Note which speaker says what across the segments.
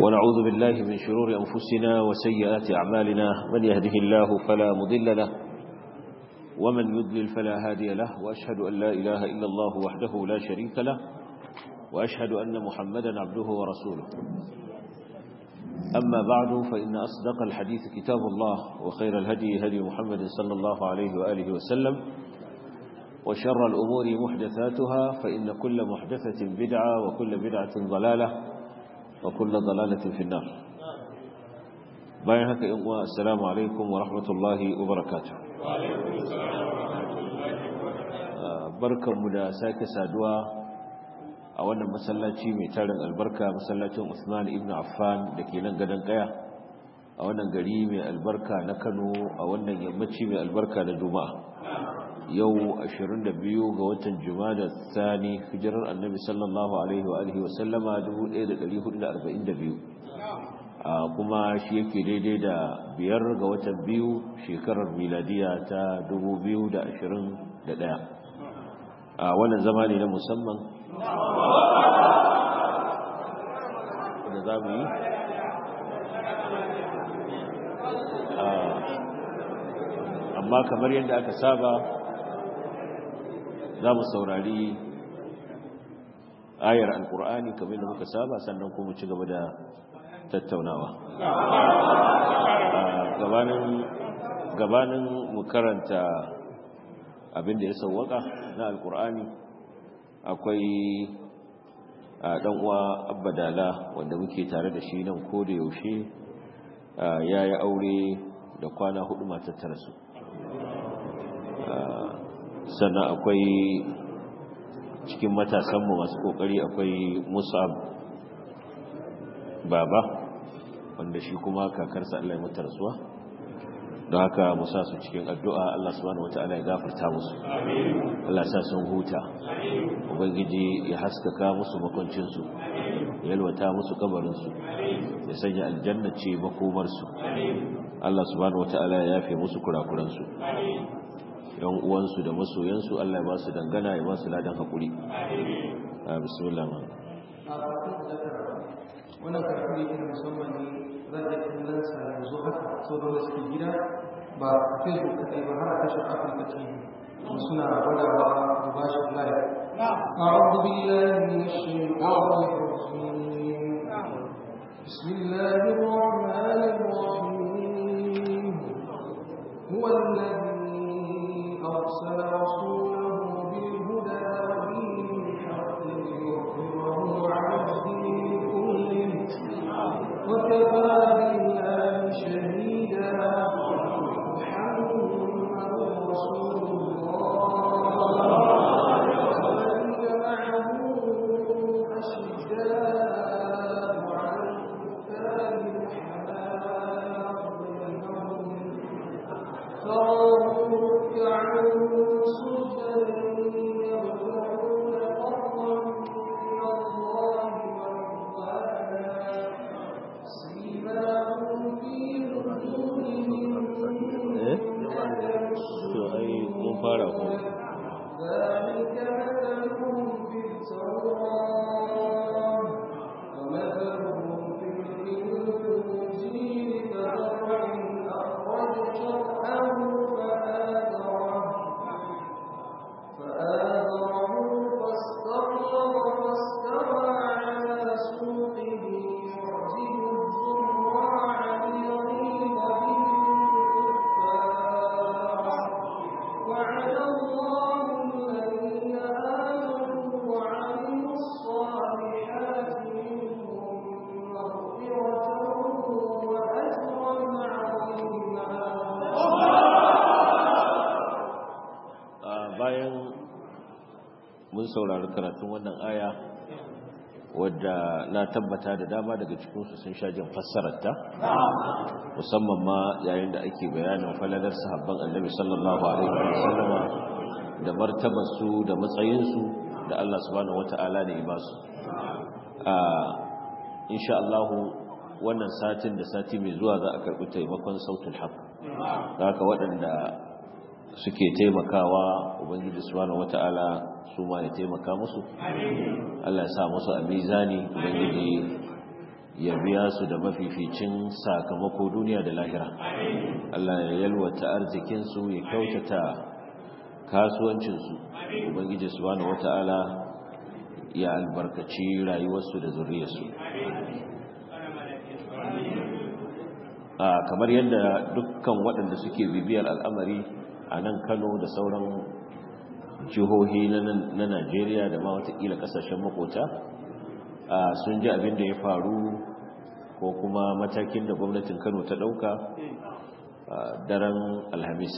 Speaker 1: ونعوذ بالله من شرور أنفسنا وسيئات أعمالنا من يهده الله فلا مضل له ومن يضلل فلا هادي له وأشهد أن لا إله إلا الله وحده لا شريك له وأشهد أن محمدا عبده ورسوله أما بعد فإن أصدق الحديث كتاب الله وخير الهدي هدي محمد صلى الله عليه وآله وسلم وشر الأمور محدثاتها فإن كل محدثة بدعة وكل بدعة ضلالة وكل ضلالة في النار باين هكا يوم السلام عليكم ورحمة الله وبركاته بركة مدى ساكة سادوا a wannan masallaci mai tarin albarka masallacin Usman ibn Affan da ke nan gadon kaya a wannan gari mai albarka na Kano a wannan yammaci mai albarka na Juma'a yau 22 ga watan Jumada Thani hijirar Annabi sallallahu alaihi wa alihi wa sallama 1442 kuma shi yake daidai da biyar ga watan biyu shekarar miladiya ta 2021 a wannan zama ne na musamman da za mu yi amma kamar yadda aka saba za mu saurari ayar alkur'ani kamar da muka saba sannan kuma ci gaba da tattaunawa gabanin mu karanta abin da ya sauwaka na alkur'ani akwai dan uwa abbadala wanda muke tare da shi nan ko da yaushe ya yi aure da kwana hudu matar tara su sannan akwai cikin matasanmu masu kokari akwai musab baba wanda shi kuma kakarsa Allah ya mutu rasuwa don haka musa su cikin addu'a Allah subhanahu wata'ala ya gafarta musu Allah sa sun huta ubangiji ya haskaka musu makoncinsu ya yalwata musu kabarinsu ya sanya aljanna ce makomarsu Allah subhanahu wata'ala ya yafe musu kurakuransu yan uwansu da masoyansu Allah ya ba su dangana ya ba su ladan haƙuri bismillah
Speaker 2: wannan karfi ne na musamman ne za a kallon sa yanzu haka sau da suke gida ba a facebook kadai ba har a tashar afirka tv suna gwadawa da ba shi live أعوذ بالله من الشيطان الرجيم بسم الله الرحمن الرحيم هو الذي أرسل رسوله بالهدى ودين الحق ليظهره على الدين كله وكفى بالله شهيدا محمد رسول الله والذين معه أشداء على الكفار رحماء بينهم تراهم ركعا سجدا يبتغون فضلا من الله ورضوانا سيماهم في وجوههم
Speaker 1: mun fara ku
Speaker 2: ذلك مثلهم في التوراة ومثلهم في الإنجيل كزرع أخرج شرعه فآزره فآزره فاستغلظ فاستوى على سوقه يعجب الزراع ليغيظ بهم الكفار وعد الله الذين آمنوا وعملوا الصالحات منهم مغفرة وأجرا عظيما
Speaker 1: bayan mun saurari karatun wannan aya wadda na tabbata da dama daga cikinsu sun sha jin fassararta musamman ma yayin da ake bayanin falalar sahabban annabi sallallahu alaihi wa sallama da martabarsu da matsayinsu da Allah subhanahu wata'ala ne ba su a insha Allah wannan satin da sati mai zuwa za a karɓi taimakon sautul haq haka waɗanda suke taimakawa ubangiji subhanahu wata'ala su ma ya taimaka musu Allah ya sa musu a mizani ubangiji ya biya su da mafificin sakamako duniya da lahira Allah ya yalwata arzikinsu ya kyautata kasuwancinsu ubangiji subhanahu wata'ala ya albarkaci rayuwarsu da zuriyarsu a kamar yadda dukkan waɗanda suke bibiyar al'amari a nan kano da sauran jihohi na najeriya da ma watakila ƙasashen makota sun ji abin da ya faru ko kuma matakin da gwamnatin kano ta ɗauka daren alhamis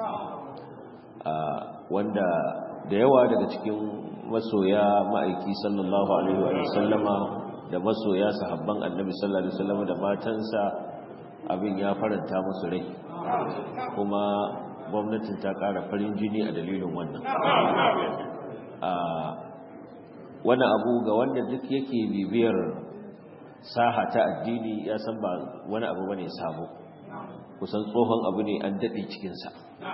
Speaker 1: wanda da yawa daga cikin masoya ma'aiki sallallahu alaihi wa sallama da masoya sahabban annabi sallallahu alaihi wasallama da matansa abin ya faranta musu rai kuma gwamnatin ta ƙara farin jini a dalilin wannan wani abu ga wanda duk yake bibiyar saha ta addini ya san ba wani abu bane sabo kusan tsohon abu ne an daɗe cikinsa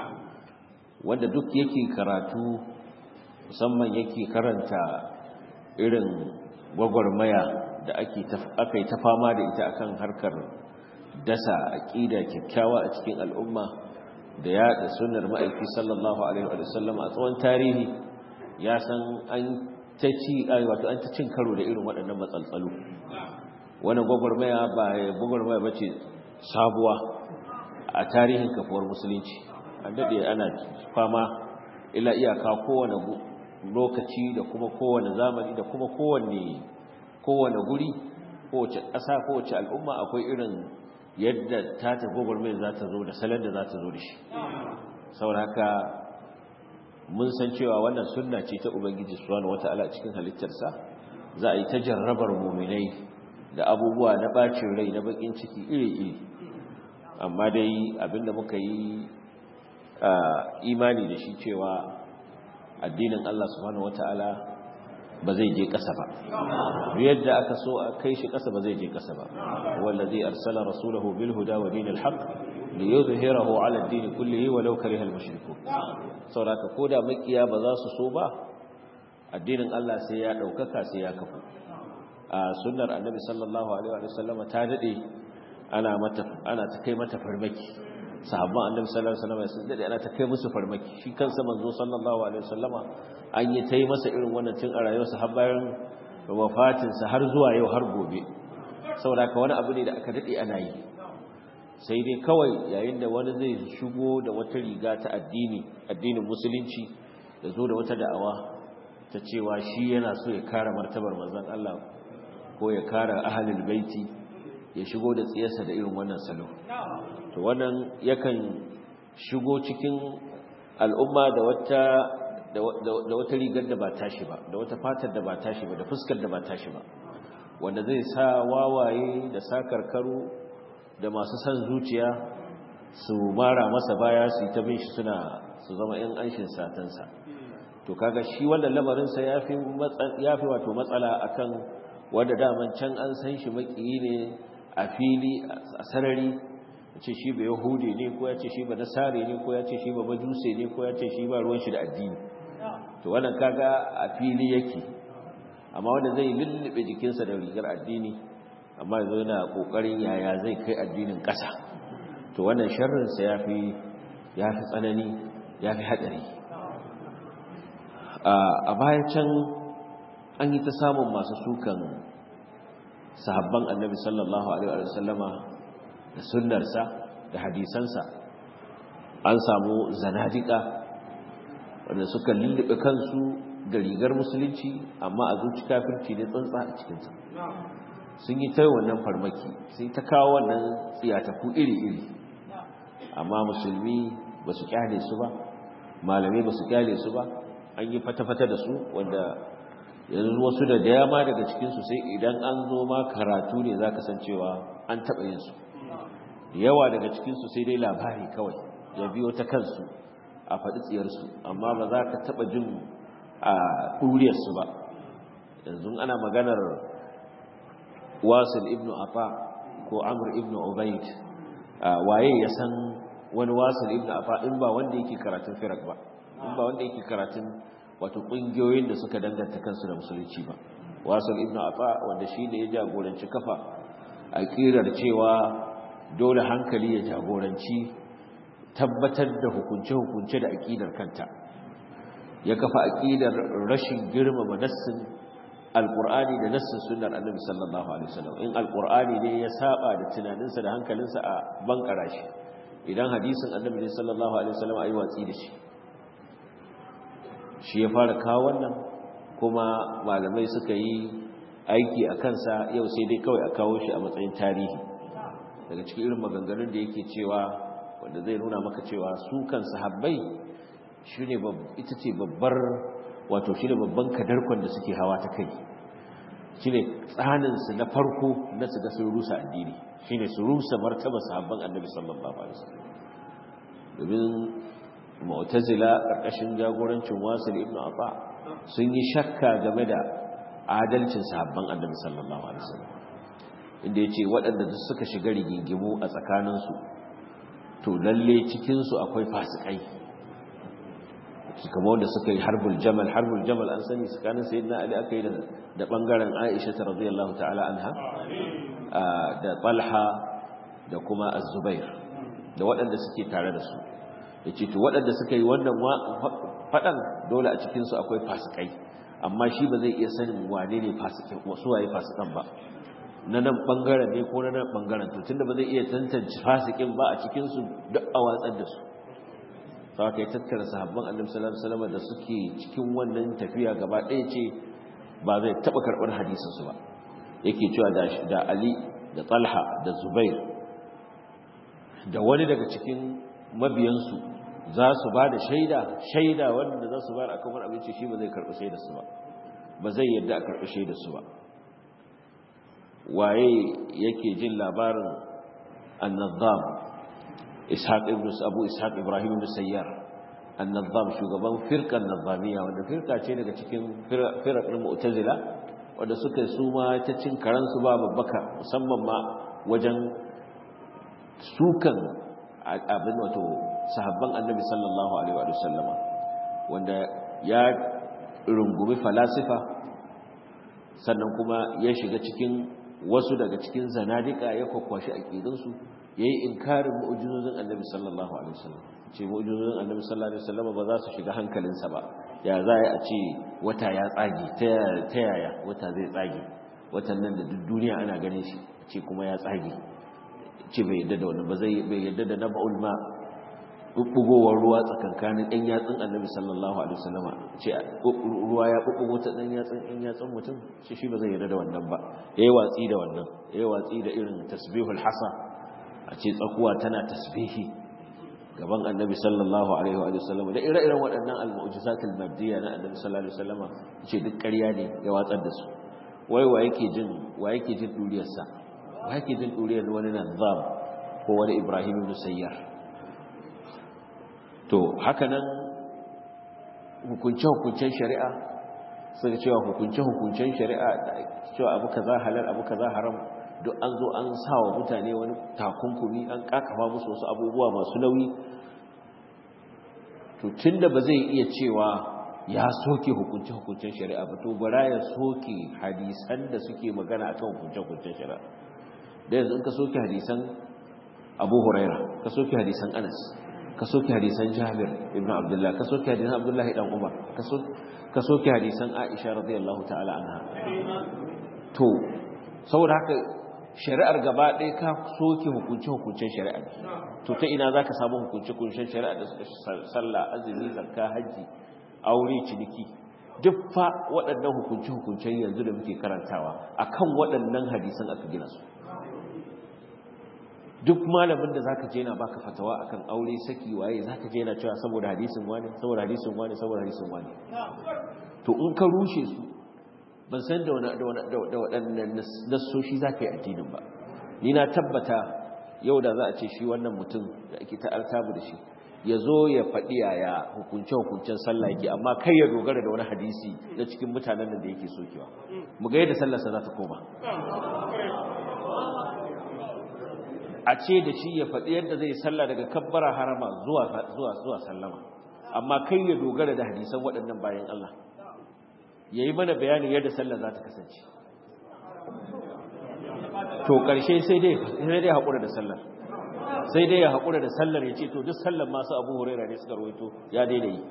Speaker 1: wanda duk yake karatu musamman yake karanta irin gwagwarmaya da aka yi ta fama da ita akan harkar dasa aƙida kyakkyawa a cikin al'umma da yaɗa sunar ma'aiki sallallahu alaihi wa sallam a tsawon tarihi ya san an ta ci wato an ta cin karo da irin waɗannan matsaltsalu wannan gwagwarmaya ba gwagwarmaya ba ce sabuwa a tarihin kafuwar musulunci an daɗe ana fama ila iyaka kowane lokaci da kuma kowane zamani da kuma kowane kowane guri kowace ƙasa kowace al'umma akwai irin yadda ta ta gwagwarmaya za ta zo da salon da za ta zo da shi sauraka mun san cewa wannan sunna ce ta ubangiji subhanahu wata'ala cikin halittarsa za a yi ta jarrabar muminai da abubuwa na bacin rai na bakin ciki iri-iri amma dai abinda muka yi imani da shi cewa addinin Allah subhanahu wata'ala ba zai je ƙasa ba yadda aka so a kai shi ƙasa ba zai je ƙasa ba wallazi arsala rasulahu bil huda wa dinil haqq li yuzhirahu ala ad-din kullihi walau kariha al-mushrikun saboda koda makiya ba za su so ba addinin Allah sai ya daukaka sai ya kafu a sunnar annabi sallallahu alaihi wa sallam ta dade ana mata ana ta kai mata farmaki sahabban annabi sallallahu alaihi wasallam sun dade ana ta kai musu farmaki shi kansa manzo sallallahu alaihi wasallama an yi ta yi masa irin wannan tun a rayuwarsa har bayan wafatinsa har zuwa yau har gobe saboda ka wani abu ne da aka dade ana yi sai dai kawai yayin da wani zai shigo da wata riga ta addini addinin musulunci da zo da wata da'awa ta cewa shi yana so ya kare martabar manzon Allah ko ya kare ahlul baiti ya shigo da tsiyarsa da irin wannan salo to wannan yakan shigo cikin al'umma da wata da wata rigar da ba tashi ba da wata fatar da ba tashi ba da fuskar da ba tashi ba wanda zai sa wawaye da sakarkaru da masu san zuciya su mara masa baya su yi ta bin shi suna su zama yan anshin satansa to kaga shi wannan lamarinsa ya fi wato matsala akan wanda daman can an san shi makiyi ne a fili a sarari ce shi ba yahudi ne ko ya ce shi ba nasare ne ko ya ce shi ba majuse ne ko ya ce shi ba ruwan shi da addini to wannan kaga a fili yake amma wanda zai lullube jikinsa da rigar addini amma yanzu yana kokarin yaya zai kai addinin ƙasa to wannan sharrinsa ya fi ya fi tsanani ya fi haɗari a baya can an yi ta samun masu sukan sahabban annabi sallallahu alaihi wa sallama da sunnarsa da hadisansa an samu zanadika wanda suka lullube kansu da rigar musulunci amma a zuci kafirci ne tsantsa a cikinsa sun yi ta wannan farmaki sai ta kawo wannan tsiyataku iri-iri amma musulmi ba su kyale su ba malamai ba su kyale su ba an yi fata-fata da su wanda yanzu wasu da dama daga cikinsu sai idan an zo ma karatu ne za ka san cewa an taɓa yin su yawa daga cikinsu sai dai labari kawai ya biyo ta kansu a faɗi tsiyarsu amma ba za ka taɓa jin a ɗuriyarsu ba yanzu ana maganar wasil ibn afa ko amr ibn ubaid waye ya san wani wasil ibn afa in ba wanda yake karatun firak ba in ba wanda yake karatun wato ƙungiyoyin da suka danganta kansu da musulunci ba wasil ibn afa wanda shi ne ya jagoranci kafa aqidar cewa dole hankali ya jagoranci tabbatar da hukunce-hukunce da aqidar kanta ya kafa aqidar rashin girmama nassin alqur'ani da nassin sunnar annabi sallallahu alaihi wasallam in alqur'ani ne ya saba da tunaninsa da hankalinsa a bankara shi idan hadisin annabi ne sallallahu alaihi wasallam ayi watsi da shi shi ya fara kawo wannan kuma malamai suka yi aiki a kansa yau sai dai kawai a kawo shi a matsayin tarihi daga cikin irin maganganun da yake cewa wanda zai nuna maka cewa su kan sahabbai shine ita ce babbar wato shine babban kadarkon da suke hawa ta kai shine tsanin su na farko na su ga sun rusa addini shine su rusa martaba sahabban annabi sallallahu alaihi wasallam domin mu'tazila karkashin jagorancin wasil ibn afa sun yi shakka game da adalcin sahabban annabi sallallahu alaihi wasallam inda yace waɗanda duk suka shiga rigingimu a tsakaninsu to lalle cikin su akwai fasikai kamar wanda suka yi harbul jamal harbul jamal an sani tsakanin sayyidina ali aka yi da bangaren aisha ta radiyallahu ta'ala anha da talha da kuma az-zubair da waɗanda suke tare da su yace to waɗanda suka yi wannan fadan dole a cikin su akwai fasikai amma shi ba zai iya sanin wane ne fasikai wasu waye fasikan ba na nan bangaren ne ko na nan bangaren to tunda ba zai iya tantance fasikin ba a cikin su duk a watsar da su sau ka yi tattara sahabban annabi sallallahu alaihi wasallam da suke cikin wannan tafiya gaba ɗaya ce ba zai taɓa karɓar hadisinsu ba yake cewa da ali da talha da zubair da wani daga cikin mabiyansu za su ba da shaida shaida wanda za su ba a kan wani abinci shi ba zai karɓi shaidarsu ba ba zai yadda a karɓi shaidarsu ba waye yake jin labarin annazam ishaq ibn abu ishaq ibrahim ibn sayyar annazam shugaban firqan nazamiya wanda firqa ce daga cikin firqan mu'tazila wanda suka su ma ta cin karansu ba babbaka musamman ma wajen sukan abin wato sahabban annabi sallallahu alaihi wa sallama wanda ya rungumi falasifa sannan kuma ya shiga cikin wasu daga cikin zanadika ya kwakwashi aqidunsu yayi inkarin mu'jizozin annabi sallallahu alaihi wasallam ce mu'jizozin annabi sallallahu alaihi wasallam ba za su shiga hankalinsa ba ya za a ce wata ya tsage ta yaya wata zai tsage watan nan da duk duniya ana ganin shi ce kuma ya tsage ce bai yadda da wani ba zai bai yadda da naba'ul ma bubbugowar ruwa tsakankanin ɗan yatsun annabi sallallahu alaihi wasallama ce ruwa ya bubbugo ta ɗan yatsun ɗan yatsun mutum ce shi ba zai yarda da wannan ba yayi watsi da wannan yayi watsi da irin tasbihul hasa a ce tsakuwa tana tasbihi gaban annabi sallallahu alaihi wa sallama da ire-iren waɗannan al-mu'jizatul maddiya na annabi sallallahu alaihi wasallama ce duk ƙarya ne ya watsar da su wai wa yake jin wa yake jin duriyar sa wa yake jin duriyar wani nazam ko wani ibrahim ibn sayyar to haka nan hukunce-hukuncen shari'a suka cewa hukunce-hukuncen shari'a cewa abu kaza halal abu kaza haram duk an zo an sa wa mutane wani takunkumi an kakafa musu wasu abubuwa masu nauyi to tunda ba zai iya cewa ya soke hukunce-hukuncen shari'a ba to bara ya soke hadisan da suke magana akan hukunce-hukuncen shari'a da yanzu in ka soke hadisan abu huraira ka soke hadisan anas ka soke hadisan Jabir ibn Abdullah ka soke hadisan Abdullah dan Umar ka soke hadisan Aisha radiyallahu ta'ala anha to saboda haka shari'ar gaba ɗaya ka soke hukunce hukuncen shari'a to ta ina zaka samu hukunce hukuncen shari'a da suka sallah azumi zakka haji aure ciniki duk fa waɗannan hukunce hukuncen yanzu da muke karantawa akan waɗannan hadisan aka gina su duk malamin da zaka je yana baka fatawa akan aure saki waye zaka je yana cewa saboda hadisin wani saboda hadisin wani saboda hadisin wani to in ka rushe su ban san da wani da waɗannan nassoshi zaka yi addinin ba ni na tabbata yau da za a ce shi wannan mutum da ake ta alkabu da shi ya zo ya faɗi yaya hukunce hukuncen sallah yake amma kai ya dogara da wani hadisi na cikin mutanen nan da yake sokewa mu ga yadda sallarsa za ta koma a ce da shi ya faɗi yadda zai sallah daga kabbara harama zuwa zuwa zuwa sallama amma kai ya dogara da hadisan waɗannan bayan Allah yayi mana bayanin yadda sallah za ta kasance to ƙarshe sai dai sai dai haƙura da sallar sai dai ya haƙura da sallar ya ce to duk sallar masu abu huraira ne suka rawaito ya daina yi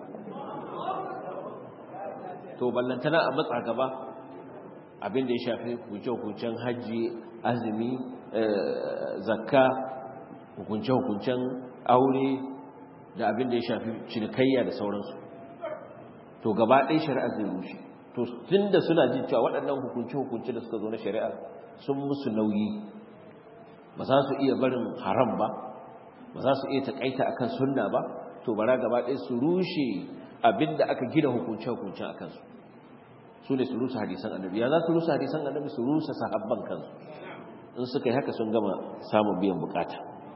Speaker 1: to ballantana a matsa gaba abin da ya shafi hukunce-hukuncen hajji azumi zakka hukunce-hukuncen aure da abin da ya shafi cinikayya da sauransu to gaba ɗaya shari'a zai rushe to tun da suna jin cewa waɗannan hukunce-hukunce da suka zo na shari'a sun musu nauyi ba za su iya barin haram ba ba za su iya taƙaita akan sunna ba to bara gaba ɗaya su rushe abin da aka gina hukunce-hukuncen a kansu su ne su rusa hadisan annabi ya za su rusa hadisan annabi su rusa sahabban kansu in suka yi haka sun gama samun biyan bukata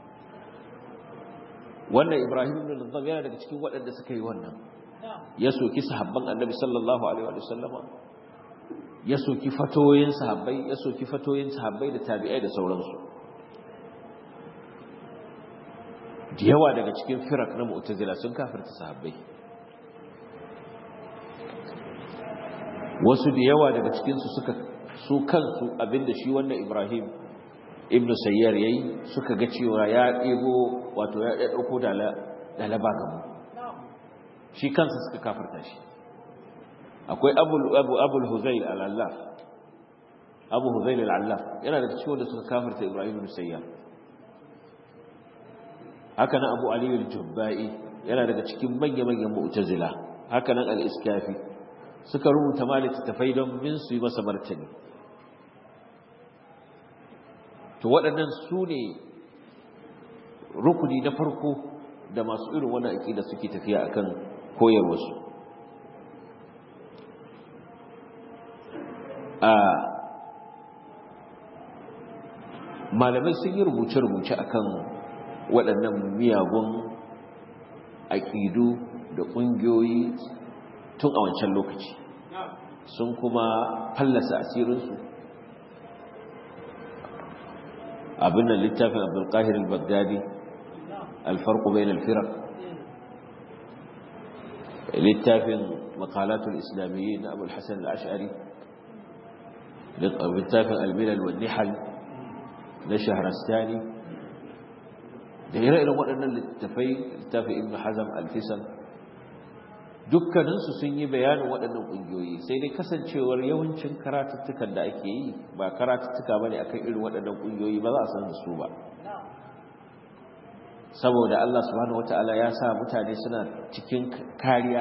Speaker 1: wannan ibrahim ibn al yana daga cikin waɗanda suka yi wannan ya soki sahabban annabi sallallahu alaihi wa sallama ya soki fatoyin sahabbai ya soki fatoyin sahabbai da tabi'ai da sauransu da yawa daga cikin firak na mu'tazila sun kafirta sahabbai wasu da yawa daga cikinsu suka su kansu abinda shi wannan ibrahim ibn sayyar yayi suka ga cewa ya ɗebo wato ya ɗauko dalaba gamu shi kansa suka kafarta shi akwai abul huzail al'allaf abu huzail al'allaf yana da cikin wanda suka kafarta ibrahim ibn sayyar haka nan abu aliyu jubba'i yana daga cikin manya-manyan mu'tazila haka nan al-iskafi suka rubuta ma littattafai don min su yi masa martani to waɗannan su ne rukuni na farko da masu irin wani aƙida suke tafiya akan koyarwarsu a malamai sun yi rubuce-rubuce akan waɗannan miyagun aƙidu da ƙungiyoyi tun a wancan lokaci sun kuma fallasa asirinsu abin da littafin abdulkahir al-baghdadi alfarku bayan alfirar littafin makalatul islamiyyi na abul hassan al'ashari littafin almilal wa nihal na shaharastani da ire-iren waɗannan littafai littafin ibn hazam al-fisan dukkaninsu sun yi bayanin waɗannan ƙungiyoyi sai dai kasancewar yawancin karatuttukan da ake yi ba karatuttuka ba ne akan irin waɗannan ƙungiyoyi ba za a san da su ba saboda Allah subhanahu wata'ala ya sa mutane suna cikin kariya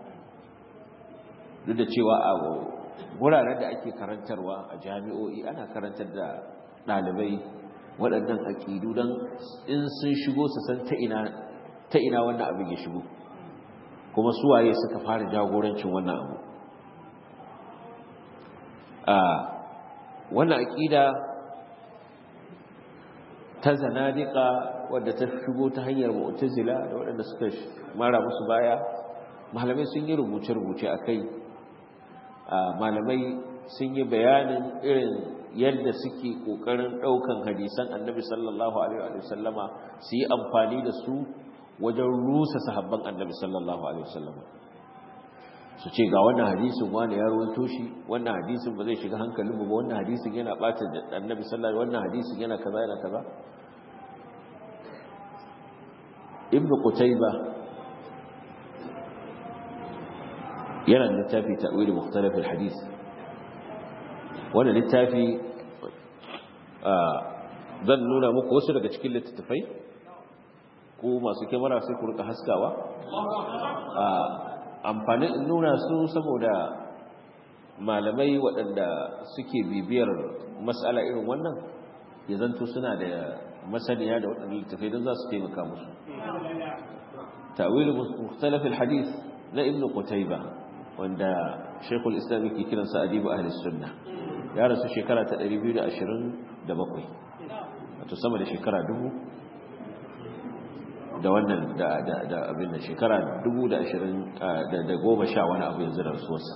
Speaker 1: duk da cewa a wuraren da ake karantarwa a jami'o'i ana karantar da ɗalibai waɗannan aƙidu don in sun shigo su san ta ina wannan abin ya shigo kuma suwaye suka fara jagorancin wannan abu a wannan aƙida ta zanadika wadda ta shigo ta hanyar mu'tazila da waɗanda suka mara musu baya malamai sun yi rubuce-rubuce a kai malamai sun yi bayanin irin yadda suke ƙoƙarin ɗaukan hadisan annabi sallallahu alaihi wa sallama su yi amfani da su wajen rusa sahabban annabi sallallahu alaihi wasallam su ce ga wannan hadisin wani ya rawaito shi wannan hadisin ba zai shiga hankalin mu ba wannan hadisin yana bata da annabi sallallahu wannan hadisin yana kaza yana kaza ibnu qutayba yana da littafi ta'wil mukhtalaf alhadith wannan littafi zan nuna muku wasu daga cikin littattafai ko masu kyamara sai ku rika haskawa a amfanin nuna su saboda malamai waɗanda suke bibiyar matsala irin wannan ya zanto suna da masaniya da waɗanda littafai don za su taimaka musu ta'wilu mukhtalaf alhadith na ibnu qutayba wanda shaykhul islam yake kiransa adibu ahli sunna ya rasu shekara ta 227 wato sama da shekara dubu da wannan da abin da shekara dubu da ashirin da goma sha wani abu yanzu da rasuwarsa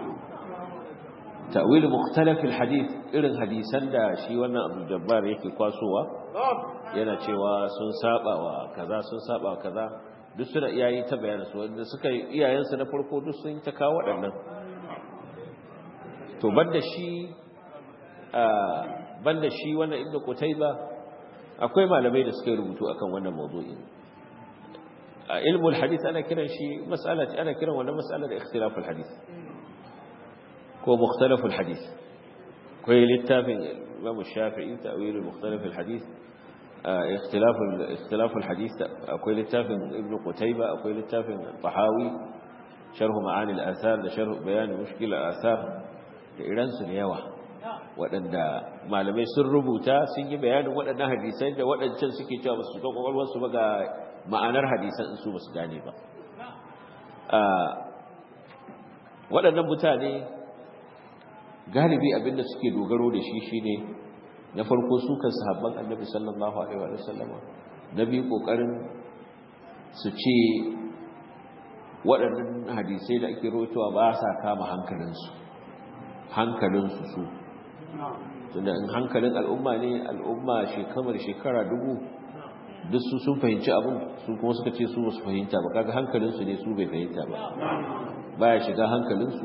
Speaker 1: ta'wil mukhtalaf alhadith irin hadisan da shi wannan Abu Jabbar yake kwasowa yana cewa sun saba wa kaza sun saba wa kaza duk suna iyayi ta bayanin su wanda suka iyayensu na farko duk sun ta kawo waɗannan to banda shi banda shi wannan ibnu qutayba akwai malamai da suka rubutu akan wannan mawdu'i a ilmul hadith ana kiran shi mas'ala ana kiran wannan mas'ala da ikhtilaful hadith ko mukhtalaful hadith akwai littafin Imam Shafi'i ta'wil mukhtalaf al-hadith اختلاف اختلاف الحديث akwai littafin ibnu qutayba akwai littafin tahawi sharh ma'ani al-athar da sharh bayan mushkil al-athar da iran su yawa waɗanda malamai sun rubuta sun yi bayanin waɗannan hadisai da waɗancan suke cewa ba su ga kwakwalwar su ba ga ma'anar hadisan in su ba su gane ba waɗannan mutane galibi abinda suke dogaro da shi shine na farko su kan sahabban annabi sallallahu alaihi wa sallama na biyu kokarin su ce waɗannan hadisai da ake rotowa ba sa kama hankalinsu hankalinsu su tunda in hankalin al'umma ne al'umma shekamar shekara dubu duk su sun fahimci abin su kuma suka ce su basu fahimta ba kaga hankalinsu ne su bai fahimta ba baya shiga hankalinsu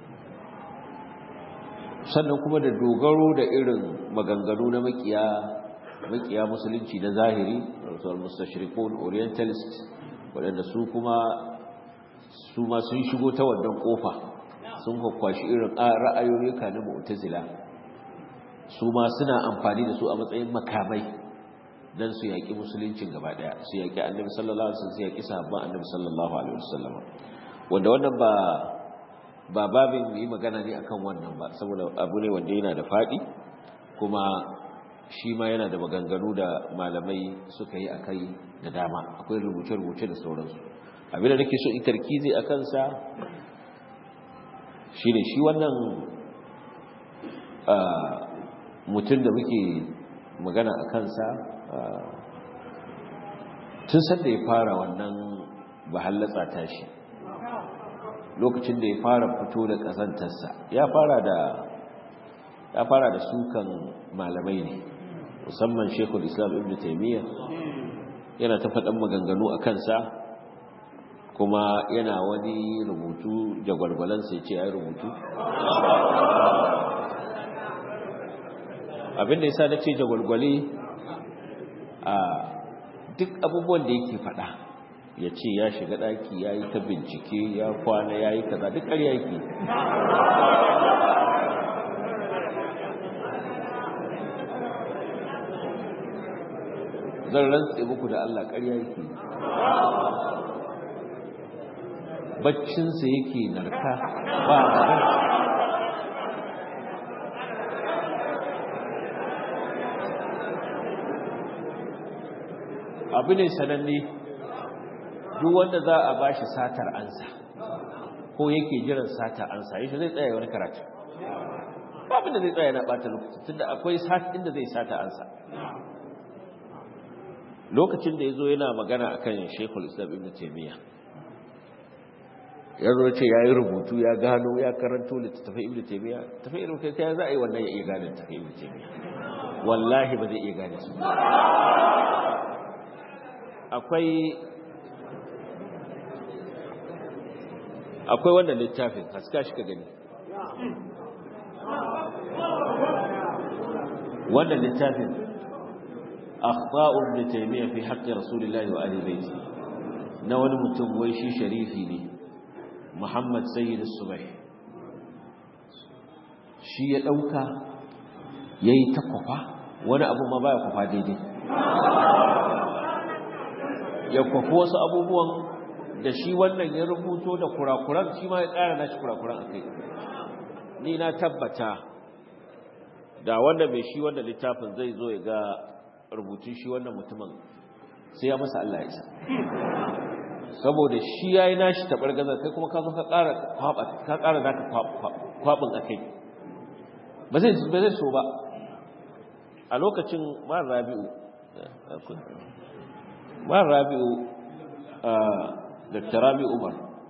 Speaker 1: sannan kuma da dogaro da irin maganganu na makiya makiya musulunci na zahiri wato mustashriqun orientalist waɗanda su kuma su ma sun shigo ta wannan kofa sun kwakwashi irin ra'ayoyika na mu'tazila su ma suna amfani da su a matsayin makamai dan su yaki musuluncin gaba daya su yaki annabi sallallahu alaihi wasallam su yaki sahabban annabi sallallahu alaihi wasallam wanda wannan ba ba babin yi magana ne akan wannan ba saboda abu ne wanda yana da faɗi kuma shi ma yana da maganganu da malamai suka yi akai da dama akwai rubuce-rubuce da sauransu abin da nake so in tarkizi a kansa shi ne shi wannan mutum da muke magana a kansa tun sanda ya fara wannan bahallatsa tashi lokacin da ya fara fito da ƙazantarsa ya fara da ya fara da sukan malamai ne musamman shekul islam ibn taimiyya yana ta faɗan maganganu a kansa kuma yana wani rubutu jagwalgwalansa ya ce ya yi rubutu abinda ya sa na ce jagwalgwale a duk abubuwan da yake faɗa ya ce ya shiga ɗaki ya yi ta bincike ya kwana ya yi kaza duk ƙarya yake zan rantse muku da Allah ƙarya yake baccinsa yake narka ba abu ne sananne duk wanda za a bashi satar ansa ko yake jiran satar ansa yashi zai tsaya wani karatu babin da zai tsaya na ɓata lokaci tunda akwai satin da zai sata ansa lokacin da ya zo yana magana a kan shekul islam ibn taimiyya ya zo ce ya yi rubutu ya gano ya karanto littattafai ibn taimiyya tafi irin kai ta za a yi wannan ya iya gane littattafai ibn taimiyya wallahi ba zai iya gane su akwai akwai wannan littafin haska shi ka gani wannan littafin akhta'u ibn taymiyyah fi haqqi rasulillahi wa ahli baiti na wani mutum wai shi sharifi ne muhammad sayyid as-subah shi ya dauka yayi ta kwafa wani abu ma baya kwafa daidai ya kwafi wasu abubuwan da shi wannan ya rubuto da kurakuran shi ma ya ƙara nashi kurakuran akai ni na tabbata da wanda mai shi wannan littafin zai zo ya ga rubutun shi wannan mutumin sai ya masa Allah ya isa saboda shi yayi nashi tabar gaza kai kuma ka zo ka ƙara kwaba ka ƙara zaka kwabin akai ba zai ba zai so ba a lokacin ma Rabi'u ma Rabi'u Dr. Rabi Umar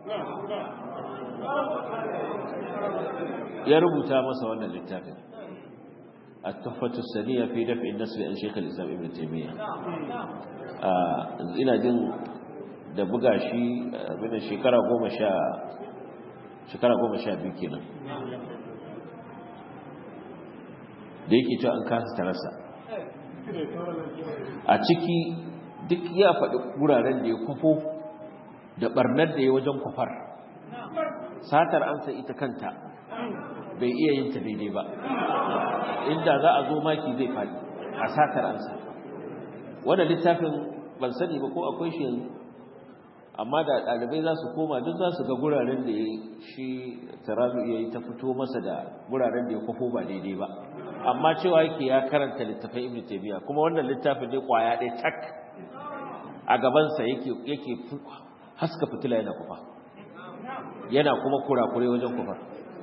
Speaker 1: ya rubuta masa wannan littafin التحفة السنية في دفع النسل عن شيخ الإسلام ابن تيمية ina jin da buga shi abin shekara goma sha shekara goma sha biyu kenan da yake cewa an kasa tarasa a ciki duk ya faɗi wuraren da ya kwafo da ɓarnar da ya wajen kwafar satar amsa ita kanta bai iya yin ta daidai ba inda za a zo maki zai faɗi a satar amsa wanda littafin ban sani ba ko akwai shi yanzu amma da ɗalibai za su koma duk za su ga guraren da ya shi tarazu iya yi ta fito masa da guraren da ya kwafo ba daidai ba amma cewa yake ya karanta littafin ibn taymiya kuma wannan littafin ne kwaya ɗaya tak a gabansa yake yake haska fitila yana kufa yana kuma kurakure wajen kufar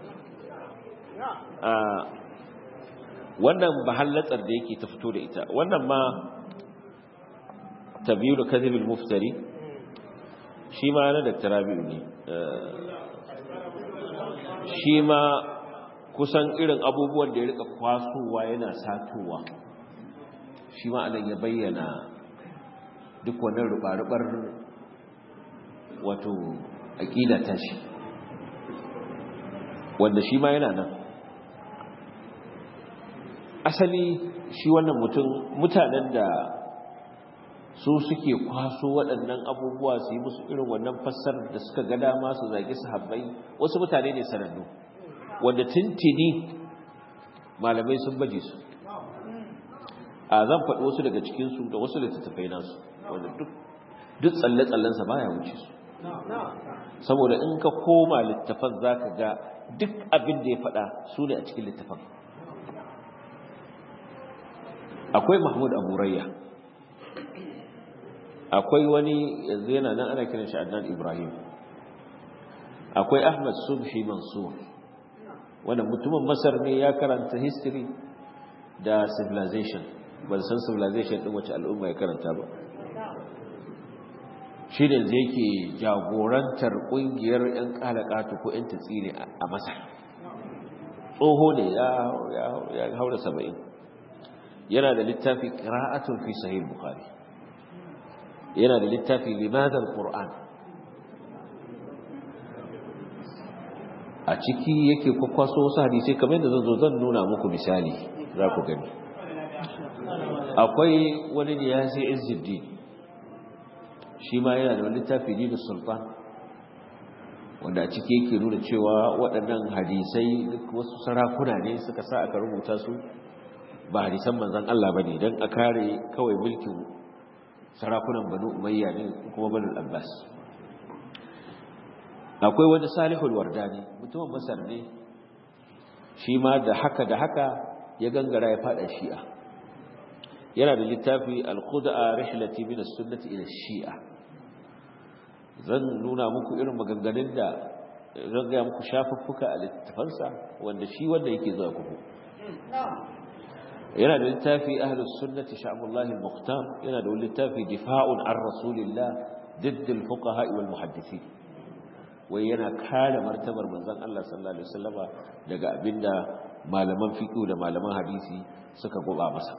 Speaker 1: wannan bahallatsar da yake ta fito da ita wannan ma tabiyu kadhibil muftari shi ma na Dr. Rabi'u ne shi ma kusan irin abubuwan da ya rika kwasowa yana satowa shi ma anan ya bayyana duk wannan rubar-rubar wato aƙida ta shi wanda shi ma yana nan asali shi wannan mutum mutanen da su suke kwaso waɗannan abubuwa su yi musu irin wannan fassarar da suka ga dama su zagi sahabbai wasu mutane ne sanannu wanda tintini malamai sun baje su a zan faɗi wasu daga cikinsu da wasu littattafai nasu wanda duk tsalle-tsallensa baya wuce su saboda in ka koma littafan za ka ga duk abin da ya faɗa su ne a cikin littafan akwai mahmud abu rayya akwai wani yanzu yana nan ana kiran shi adnan ibrahim akwai ahmad subhi mansur wanda mutumin masar ne ya karanta history da civilization ban san civilization din wace al'umma ya karanta ba shi ne zai ke jagorantar kungiyar 'yan kalakatu ko 'yan tatsiri a masar tsoho ne ya haura saba'in yana da littafi ƙira'atun fi sahih bukhari yana da littafi limadar ƙur'an a ciki yake kwakwaso wasu hadisai kamar yadda zan zo zan nuna muku misali za ku gani akwai wani ne ya sai izzuddin shi ma yana da wani littafi dinin sultan wanda a ciki yake nuna cewa waɗannan hadisai duk wasu sarakuna ne suka sa aka rubuta su ba hadisan manzan Allah ba ne don a kare kawai mulkin sarakunan banu umayya ne kuma banu abbas akwai wani salihul wardani mutumin masar ne shi ma da haka da haka ya gangara ya fada shi'a yana da littafi al-khud'a rihlati min as-sunnati ila shia zan nuna muku irin maganganun da zan ga muku shafuffuka a littafansa wanda shi wanda yake zuwa kuku yana da littafi ahlus sunnati sha'bullah al-muqtam yana da littafi difa'un an rasulillah ضد الفقهاء والمحدثين wai yana kare martabar manzon Allah sallallahu alaihi wasallama daga abinda malaman fiqh da malaman hadisi suka goba masa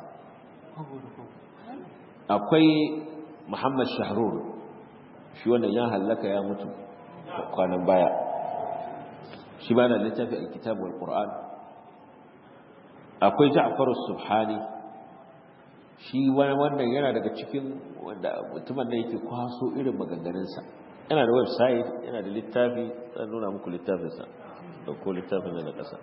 Speaker 1: akwai Muhammad Shahrur shi wannan ya hallaka ya mutu kwanan baya shi ba da littafi al-kitab wal Qur'an akwai Ja'far as-Subhani shi wannan yana daga cikin wanda mutumin da yake kwaso irin maganganunsa yana da website yana da littafi zan nuna muku littafinsa da ko littafin da na ƙasa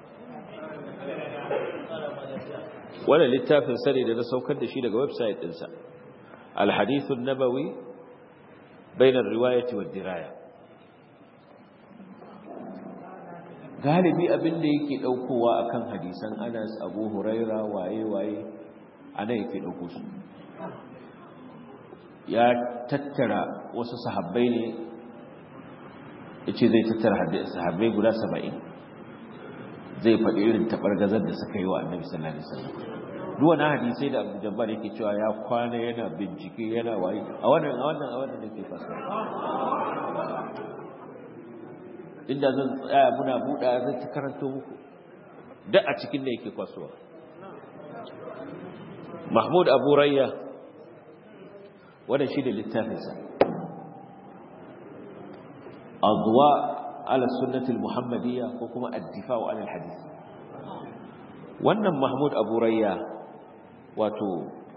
Speaker 1: wannan littafin sani da na saukar da shi daga website ɗinsa alhadithun nabawi bainar riwayati wa diraya galibi abin da yake ɗaukowa akan hadisan anas abu huraira waye-waye ana yake ɗauko su ya tattara wasu sahabbai ne ya ce zai tattara sahabbai guda saba'in zai faɗi irin taɓargazar da suka yi wa annabi sallallahu alaihi wasallam duwana hadisai da abu jabbar yake cewa ya kwana yana bincike yana waye a wannan a wannan a wannan da ke fasa inda zan tsaya muna buɗa zai ta karanto muku duk a cikin da yake kwasuwa mahmud abu rayya wannan shi da littafinsa adwa ala sunnatul muhammadiyya ko kuma ad-difa'u ala al-hadith wannan mahmud abu rayya wato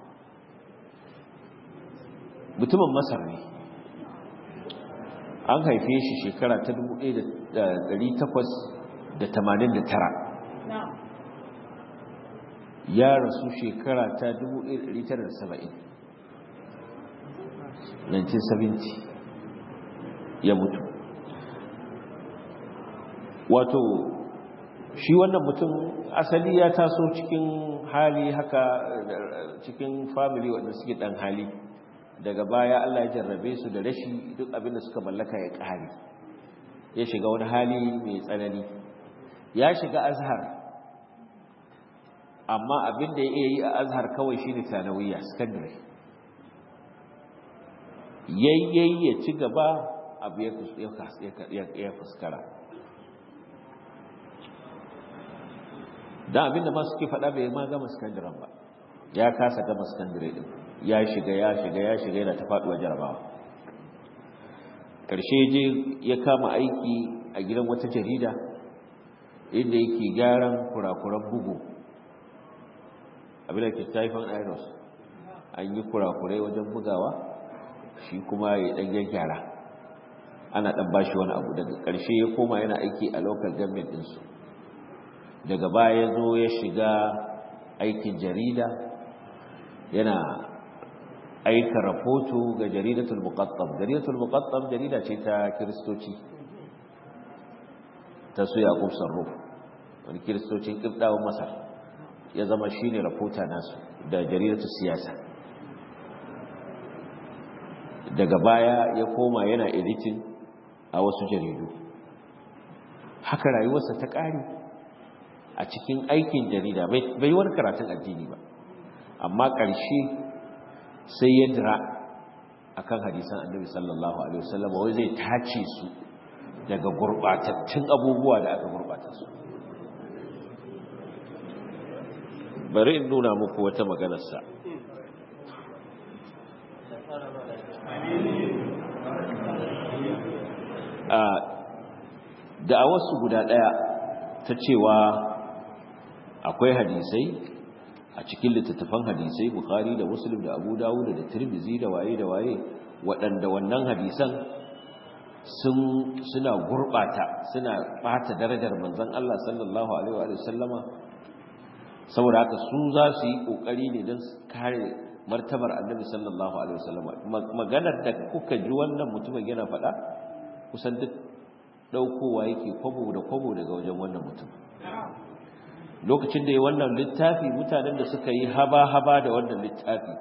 Speaker 1: mutumin masar ne an haife shi shekara ta 1889 ya rasu shekara ta 1970 1970 ya mutu wato shi wannan mutum asali ya taso cikin hali haka cikin family wanda suke dan hali daga baya Allah ya jarrabe su da rashi duk abinda suka mallaka ya kare ya shiga wani hali mai tsanani ya shiga azhar amma abinda ya iya yi a azhar kawai shine sanawiyya secondary yayyayi ya ci gaba abu ya fuskara don abinda ma suke faɗa bai ma gama sakandaren ba ya kasa gama sakandare ɗin ya shiga ya shiga ya shiga yana ta faɗuwa jarabawa ƙarshe je ya kama aiki a gidan wata jarida inda yake gyaran kurakuran bugu abin da ke taifan iros an yi kurakurai wajen bugawa shi kuma ya ɗan gyara ana ɗan bashi wani abu daga ƙarshe ya koma yana aiki a local government ɗinsu daga baya ya zo ya shiga aikin jarida yana aika rahoto ga jaridatul muqattam jaridatul muqattam jarida ce ta kiristoci ta su yaqub sarruf wani kiristocin kibdawan masar ya zama shine rahota nasu da jaridatul siyasa daga baya ya koma yana editing a wasu jaridu haka rayuwarsa ta ƙare a cikin aikin jarida bai wani karatun addini ba amma ƙarshe sai ya dira akan hadisan annabi sallallahu alaihi wasallam wai zai tace su daga gurbatattun abubuwa da aka gurbata su bari in nuna muku wata maganarsa a da'awarsu guda ɗaya ta cewa akwai hadisai a cikin littattafan hadisai bukhari da muslim da abu dawud da tirmizi da waye da waye waɗanda wannan hadisan sun suna gurbata suna bata darajar manzon Allah sallallahu alaihi wa sallama saboda haka su za su yi kokari ne don kare martabar annabi sallallahu alaihi wa sallama maganar da kuka ji wannan mutumin yana faɗa kusan duk daukowa yake kwabo da kwabo daga wajen wannan mutum lokacin da ya wannan littafi mutanen da suka yi haba-haba da wannan littafi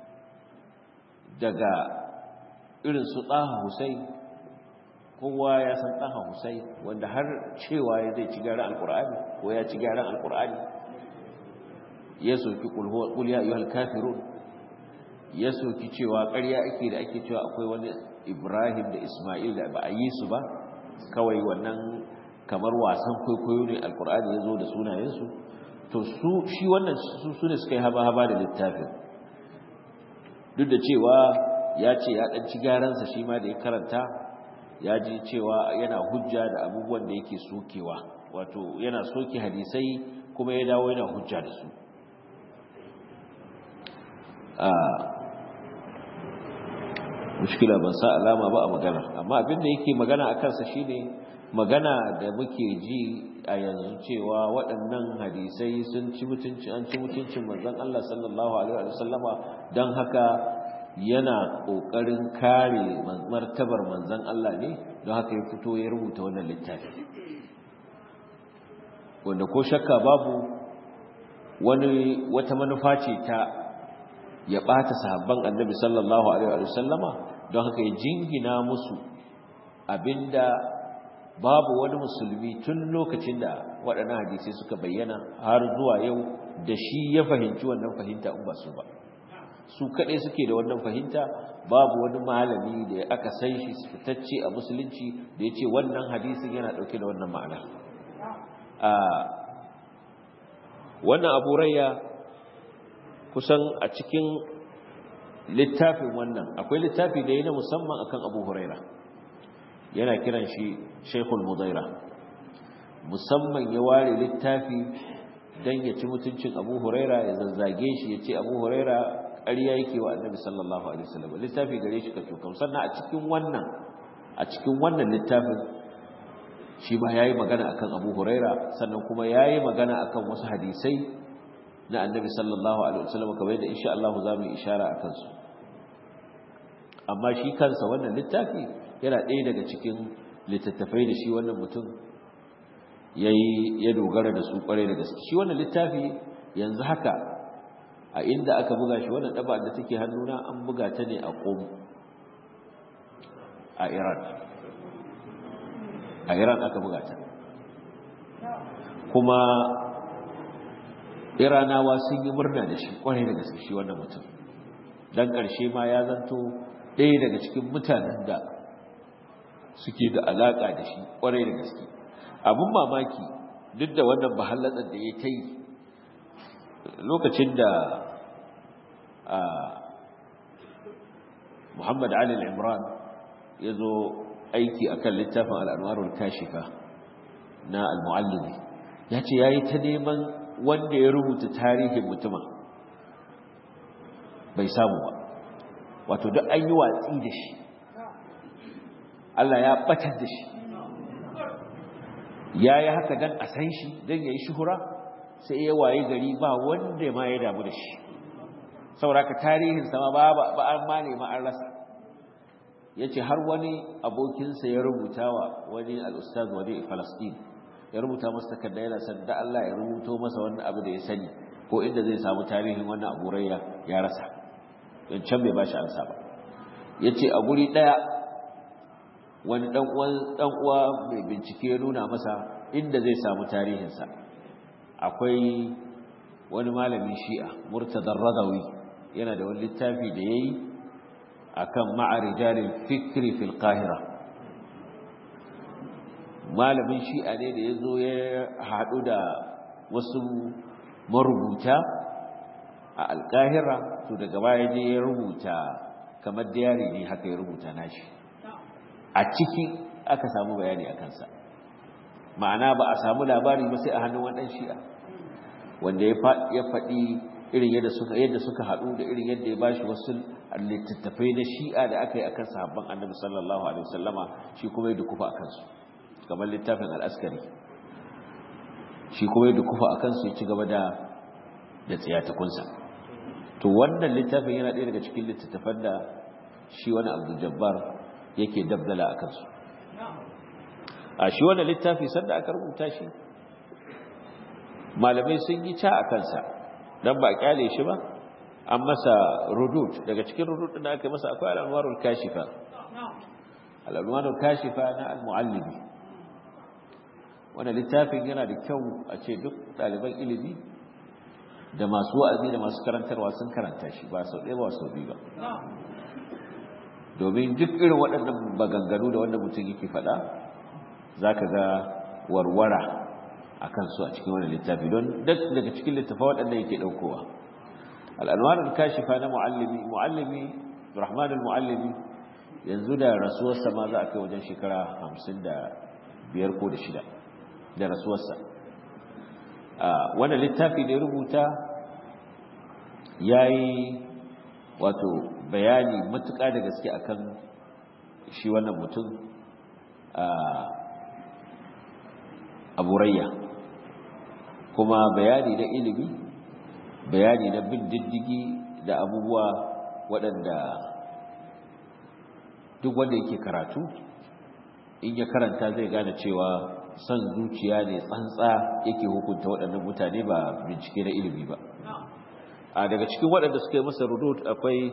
Speaker 1: daga irin su tsaha husai kowa ya san tsaha husai wanda har cewa ya zai ci gyaran alkur'ani ko ya ci gyaran alkur'ani ya soki kul ya ayyuhal kafirun ya soki cewa ƙarya ake da ake cewa akwai wani ibrahim da isma'il da ba a yi su ba kawai wannan kamar wasan kwaikwayo ne alkur'ani ya zo da sunayensu to su shi wannan su ne suka yi haba-haba da littafin duk da cewa ya ce ya ɗanci gyaransa shi ma da ya karanta ya ji cewa yana hujja da abubuwan da yake sokewa wato yana soke hadisai kuma ya dawo yana hujja da su mushkila ban sa alama ba a magana amma abinda yake magana a kansa shine magana da muke ji a yanzu cewa waɗannan hadisai sun ci mutunci an ci mutuncin manzon Allah sallallahu alaihi wa sallama dan haka yana kokarin kare martabar manzon Allah ne don haka ya fito ya rubuta wannan littafi wanda ko shakka babu wani wata manufa ce ta ya ɓata sahabban annabi sallallahu alaihi wa sallama don haka ya jingina musu abinda babu wani musulmi tun lokacin da waɗannan hadisai suka bayyana har zuwa yau da shi ya fahimci wannan fahimta in ba su ba su kaɗai suke da wannan fahimta babu wani malami da aka san shi fitacce a musulunci da ya ce wannan hadisin yana ɗauke da wannan ma'ana wannan abu rayya kusan a cikin littafin wannan akwai littafi da yi na musamman akan abu huraira yana kiran shi shekul mudaira musamman ya ware littafi dan ya ci mutuncin Abu Huraira ya zazzage shi ya ce Abu Huraira ƙarya yake wa Annabi sallallahu alaihi wasallam littafi gare shi ka tukam sannan a cikin wannan a cikin wannan littafin shi ma yayi magana akan Abu Huraira sannan kuma yayi magana akan wasu hadisai na Annabi sallallahu alaihi wasallam kamar yadda insha Allah za mu yi ishara akan su amma shi kansa wannan littafi yana ɗaya daga cikin littattafai da shi wannan mutum yayi ya dogara da su kware da gaske shi wannan littafi yanzu haka a inda aka buga shi wannan daba da take hannuna an buga ta ne a Qom a Iran a Iran aka buga ta kuma Iranawa sun yi murna da shi kware da gaske shi wannan mutum dan ƙarshe ma ya zanto ɗaya daga cikin mutanen da suke da alaƙa da shi kware da gaske abin mamaki duk da wannan bahallatsar da ya ta yi lokacin da muhammad ali imran ya zo aiki a kan littafin al'anwarul kashifa na al-mu'allimi ya ce ya yi ta neman wanda ya rubuta tarihin mutumin bai samu ba wato duk an yi watsi da shi Allah ya batar da shi ya yi haka don a san shi don ya yi shuhura sai ya waye gari ba wanda ma ya damu da shi sauraka tarihin sama ba ba an ma nema an rasa ya ce har wani abokinsa ya rubuta wa wani al'ustaz wani falastin ya rubuta masa takarda yana san da Allah ya rubuto masa wani abu da ya sani ko inda zai samu tarihin wannan abu rayya ya rasa don can bai ba shi ansa ba ya ce a guri ɗaya wani ɗan uwa mai bincike ya nuna masa inda zai samu tarihinsa akwai wani malamin shi'a murtadar radawi yana da wani littafi da ya yi a kan ma'arijalin fikri fil qahira malamin shi'a ne da ya zo ya haɗu da wasu marubuta a alƙahira to daga baya je ya rubuta kamar diyari ne haka ya rubuta nashi a ciki aka samu bayani a kansa ma'ana ba a samu labari ba sai a hannun waɗan shi'a wanda ya faɗi irin yadda suka yadda suka haɗu da irin yadda ya bashi wasu littattafai na shi'a da aka yi akan sahabban annabi sallallahu alaihi wasallama shi kuma ya dukufa a kansu kamar littafin al'askari shi kuma ya dukufa a kansu ya ci gaba da da tsiyatakunsa to wannan littafin yana ɗaya daga cikin littattafan da shi wani abdul jabbar yake dabdala a kansu a shi wannan littafi sanda aka rubuta shi malamai sun yi ca a kansa don ba a kyale shi ba an masa rudud daga cikin rudud da aka masa akwai al'anwarul kashifa al'anwarul kashifa na al-muallimi wannan littafin yana da kyau a ce duk ɗaliban ilimi da masu wa'azi da masu karantarwa sun karanta shi ba sau ɗaya ba sau biyu ba domin duk irin waɗannan baganganu da wanda mutum yake faɗa za ka ga warwara a kansu a cikin wani littafi don duk daga cikin littafa waɗanda yake ɗaukowa al'anwarar kashifa na mu'allimi mu'allimi rahmanul mu'allimi yanzu da rasuwarsa ma za a kai wajen shekara hamsin da biyar ko da shida da rasuwarsa wannan littafi da ya rubuta ya yi wato bayani matuƙa da gaske akan shi wannan mutum a burayya kuma bayani na ilimi bayani na bin diddigi da abubuwa waɗanda duk wanda yake karatu in ya karanta zai gane cewa son zuciya ne tsantsa yake hukunta waɗannan mutane ba bincike na ilimi ba a daga cikin waɗanda suka yi masa rudud akwai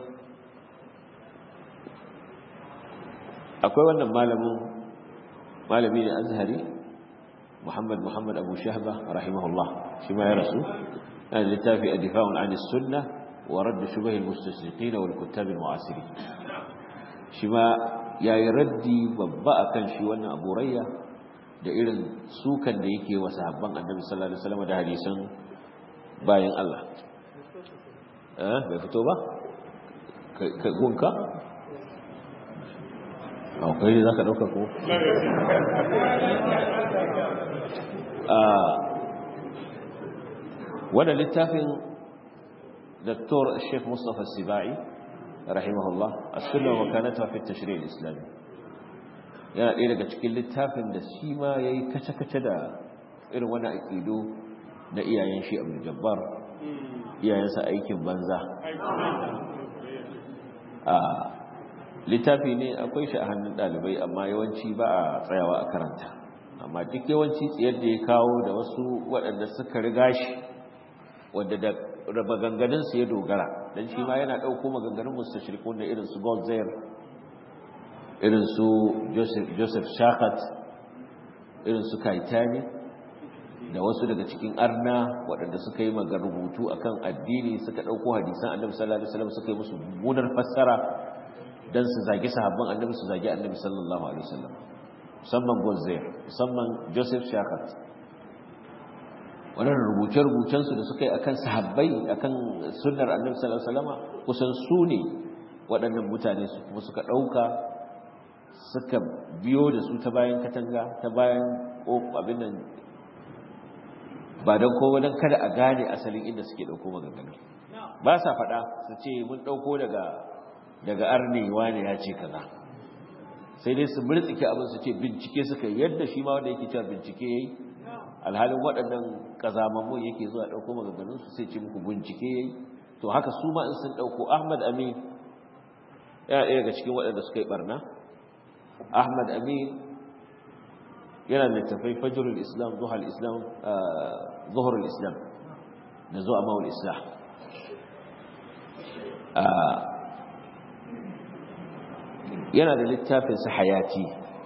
Speaker 1: akwai wannan malamin malami ne azhari muhammad muhammad abu shahba rahimahullah shi ma ya rasu yana littafi a difa'un an sunna wa radda shubah al-mustashriqin wal kuttab al-mu'asirin shi ma yayi raddi babba akan shi wannan abu rayya da irin sukan da yake wa sahabban annabi sallallahu alaihi wasallam da hadisan bayan Allah eh bai fito ba kai gunka akwai ne zaka dauka ko wannan littafin Dr. Sheikh Mustafa Sibai rahimahullah as-sunna wa kanata fi at-tashri' al-islami yana ɗaya daga cikin littafin da shi ma yayi kace-kace da irin wannan aqido na iyayen shi Abdul Jabbar iyayensa aikin banza a littafi ne akwai shi a hannun ɗalibai amma yawanci ba a tsayawa a karanta amma duk yawanci tsayar da ya kawo da wasu waɗanda suka riga shi wadda da maganganunsu ya dogara don shi ma yana ɗauko maganganun mustashirikun da irin su Goldzair irin su Joseph Shakat irin su Kaitani da wasu daga cikin arna waɗanda suka yi maga rubutu akan addini suka ɗauko hadisan annabi sallallahu alaihi wasallam suka yi musu mummunar fassara dan su zagi sahabban annabi su zagi annabi sallallahu alaihi wasallam musamman Goldzair musamman Joseph Shakat wannan rubuce-rubucen su da suka yi akan sahabbai akan sunnar annabi sallallahu alaihi wasallam kusan su ne waɗannan mutane su kuma suka ɗauka suka biyo da su ta bayan katanga ta bayan abin nan ba don kowa don kada a gane asalin inda suke ɗauko maganganu ba sa faɗa su ce mun ɗauko daga daga arnewa ne ya ce kaza sai dai su murtsike abin su ce bincike suka yi yadda shi ma wanda yake cewa bincike ya yi alhalin waɗannan ƙazamammun yake zuwa ɗauko maganganun su sai ce muku bincike ya yi to haka su ma in sun ɗauko ahmad amin yana ɗaya daga cikin waɗanda suka yi ɓarna ahmad amin yana littafai fajrul islam zuhal islam zuhurul islam da zuwa mawul islam yana da littafin sa hayati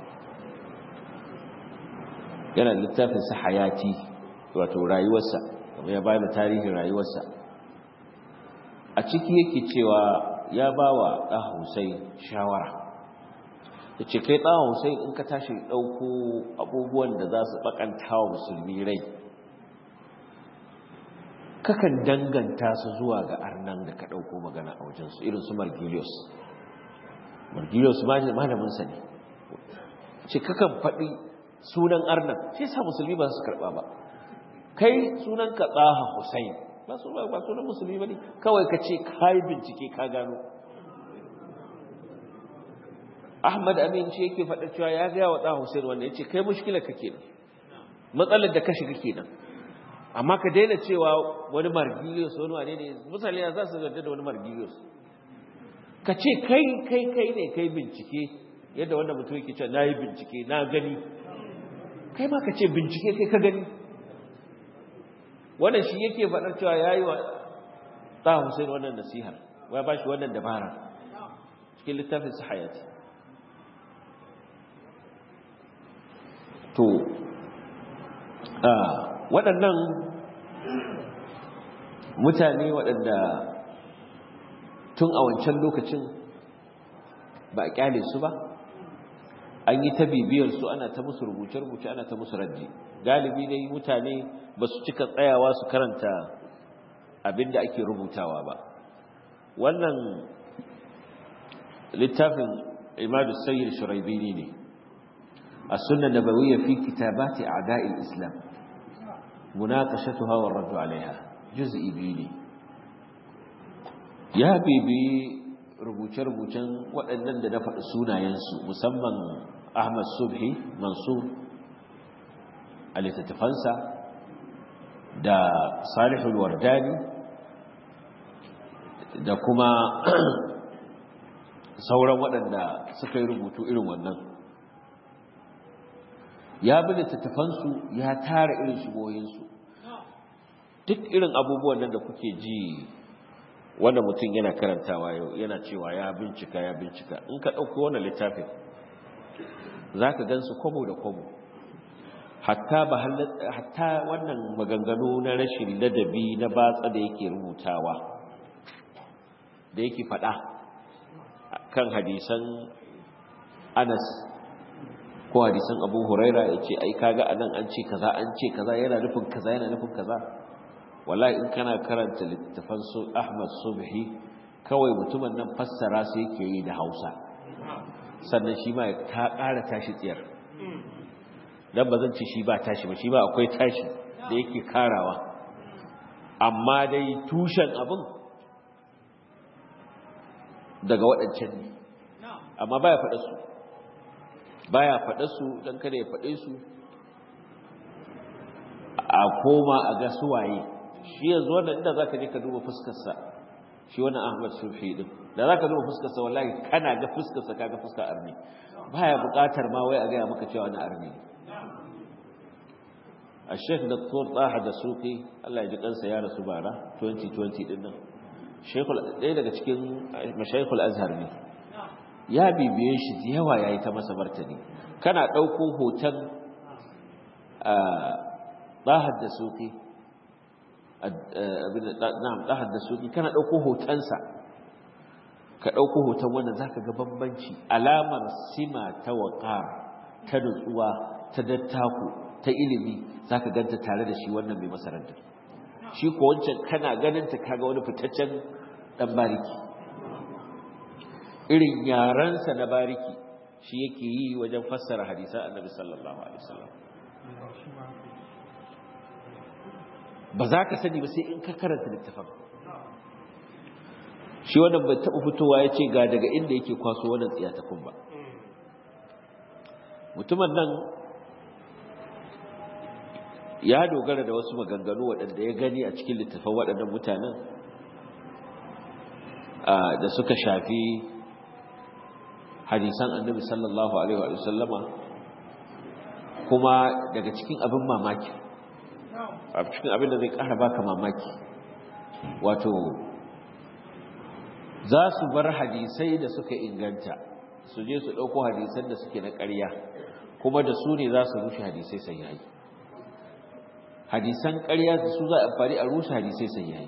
Speaker 1: yana da littafin sa hayati wato rayuwarsa kuma ya bada tarihin rayuwarsa a ciki yake cewa ya bawa ɗan Hussein shawara ya ce kai ɗan Hussein in ka tashi ɗauko abubuwan da za su ɓakanta wa musulmi rai kakan danganta su zuwa ga arnan da ka ɗauko magana a wajensu irin su margilius margilius malaminsa ne ce kakan faɗi sunan arnan shi sa musulmi ba su karɓa ba kai sunan ka tsaha Hussein ba su ba sunan musulmi ba ne kawai ka ce ka yi bincike ka gano Ahmad Amin ce yake faɗa cewa ya gaya wa ɗan Hussein wanda ya ce kai mushkilar ka kenan matsalar da ka shiga kenan amma ka daina cewa wani margilius wani wane ne mutane za su zarda da wani margilius ka ce kai kai kai ne kai bincike yadda wanda mutum yake cewa na yi bincike na gani kai ma ka ce bincike kai ka gani wannan shi yake faɗar cewa ya yi wa ɗan Hussein wannan nasihar ya ba shi wannan dabara cikin littafin su hayati to waɗannan mutane waɗanda tun a wancan lokacin ba a ƙyale su ba an yi ta bibiyar su ana ta musu rubuce-rubuce ana ta musu raddi galibi dai mutane ba su cika tsayawa su karanta abin da ake rubutawa ba wannan littafin imadu sayyid shuraibini ne السنة النبوية في كتابات أعداء الإسلام مناقشتها والرد عليها جزء بيني يا بيبي rubuce-rubucen waɗannan da na faɗi sunayensu musamman Ahmad Subhi Mansur a littattafansa da Salihul Wardani da kuma sauran waɗanda suka yi rubutu irin wannan ya bi littattafansu ya tara irin shigoyinsu duk irin abubuwan nan da kuke ji wanda mutum yana karantawa yau yana cewa ya bincika ya bincika in ka ɗauki wannan littafin za ka gan su kwabo da kwabo hatta wannan maganganu na rashin ladabi na batsa da yake rubutawa da yake faɗa kan hadisan anas ko hadisan abu huraira ya ce ai kaga anan an ce kaza an ce kaza yana nufin kaza yana nufin kaza wallahi in kana karanta littafan su ahmad subhi kawai mutumin nan fassara su yake yi da hausa sannan shi ma ta ƙara tashi tsiyar dan ba zan ce shi ba tashi ba shi ba akwai tashi da yake karawa amma dai tushen abin daga waɗancan ne amma baya faɗa su baya faɗa su don kada ya faɗe su a koma a ga suwaye shi yanzu wannan inda za ka je ka duba fuskarsa shi wannan ahmad sufi din da za ka duba fuskarsa wallahi kana ga fuskarsa ka ga fuskar arni baya buƙatar ma wai a gaya maka cewa wani arni a sheikh dr taha da suki allah ya ji kansa ya rasu bara 2020 din nan ɗaya daga cikin mashaikul azhar ne ya bibiye shi da yawa ya yi ta masa martani kana ɗauko hoton ɗahar da suki na'am ɗahar da suki kana ɗauko hotonsa ka ɗauko hoton wannan za ka ga bambanci alamar sima ta waƙar ta nutsuwa ta dattaku ta ilimi za ka ganta tare da shi wannan mai masarantar shi ko wancan kana ganinta kaga wani fitaccen ɗan bariki irin yarensa na bariki shi yake yi wajen fassara hadisan annabi sallallahu alaihi wasallam ba za ka sani ba sai in ka karanta littafin shi wannan bai taɓa fitowa ya ce ga daga inda yake kwaso wannan tsiyatakun ba mutumin nan ya dogara da wasu maganganu waɗanda ya gani a cikin littafin waɗannan mutanen da suka shafi hadisan annabi sallallahu alaihi wa sallama kuma daga cikin abin mamaki a cikin abin da zai ƙara baka mamaki wato za su bar hadisai da suka inganta su je su ɗauko hadisan da suke na ƙarya kuma da su ne za su rushe hadisai sai yayi hadisan ƙarya da su za a amfani a rushe hadisai sai yayi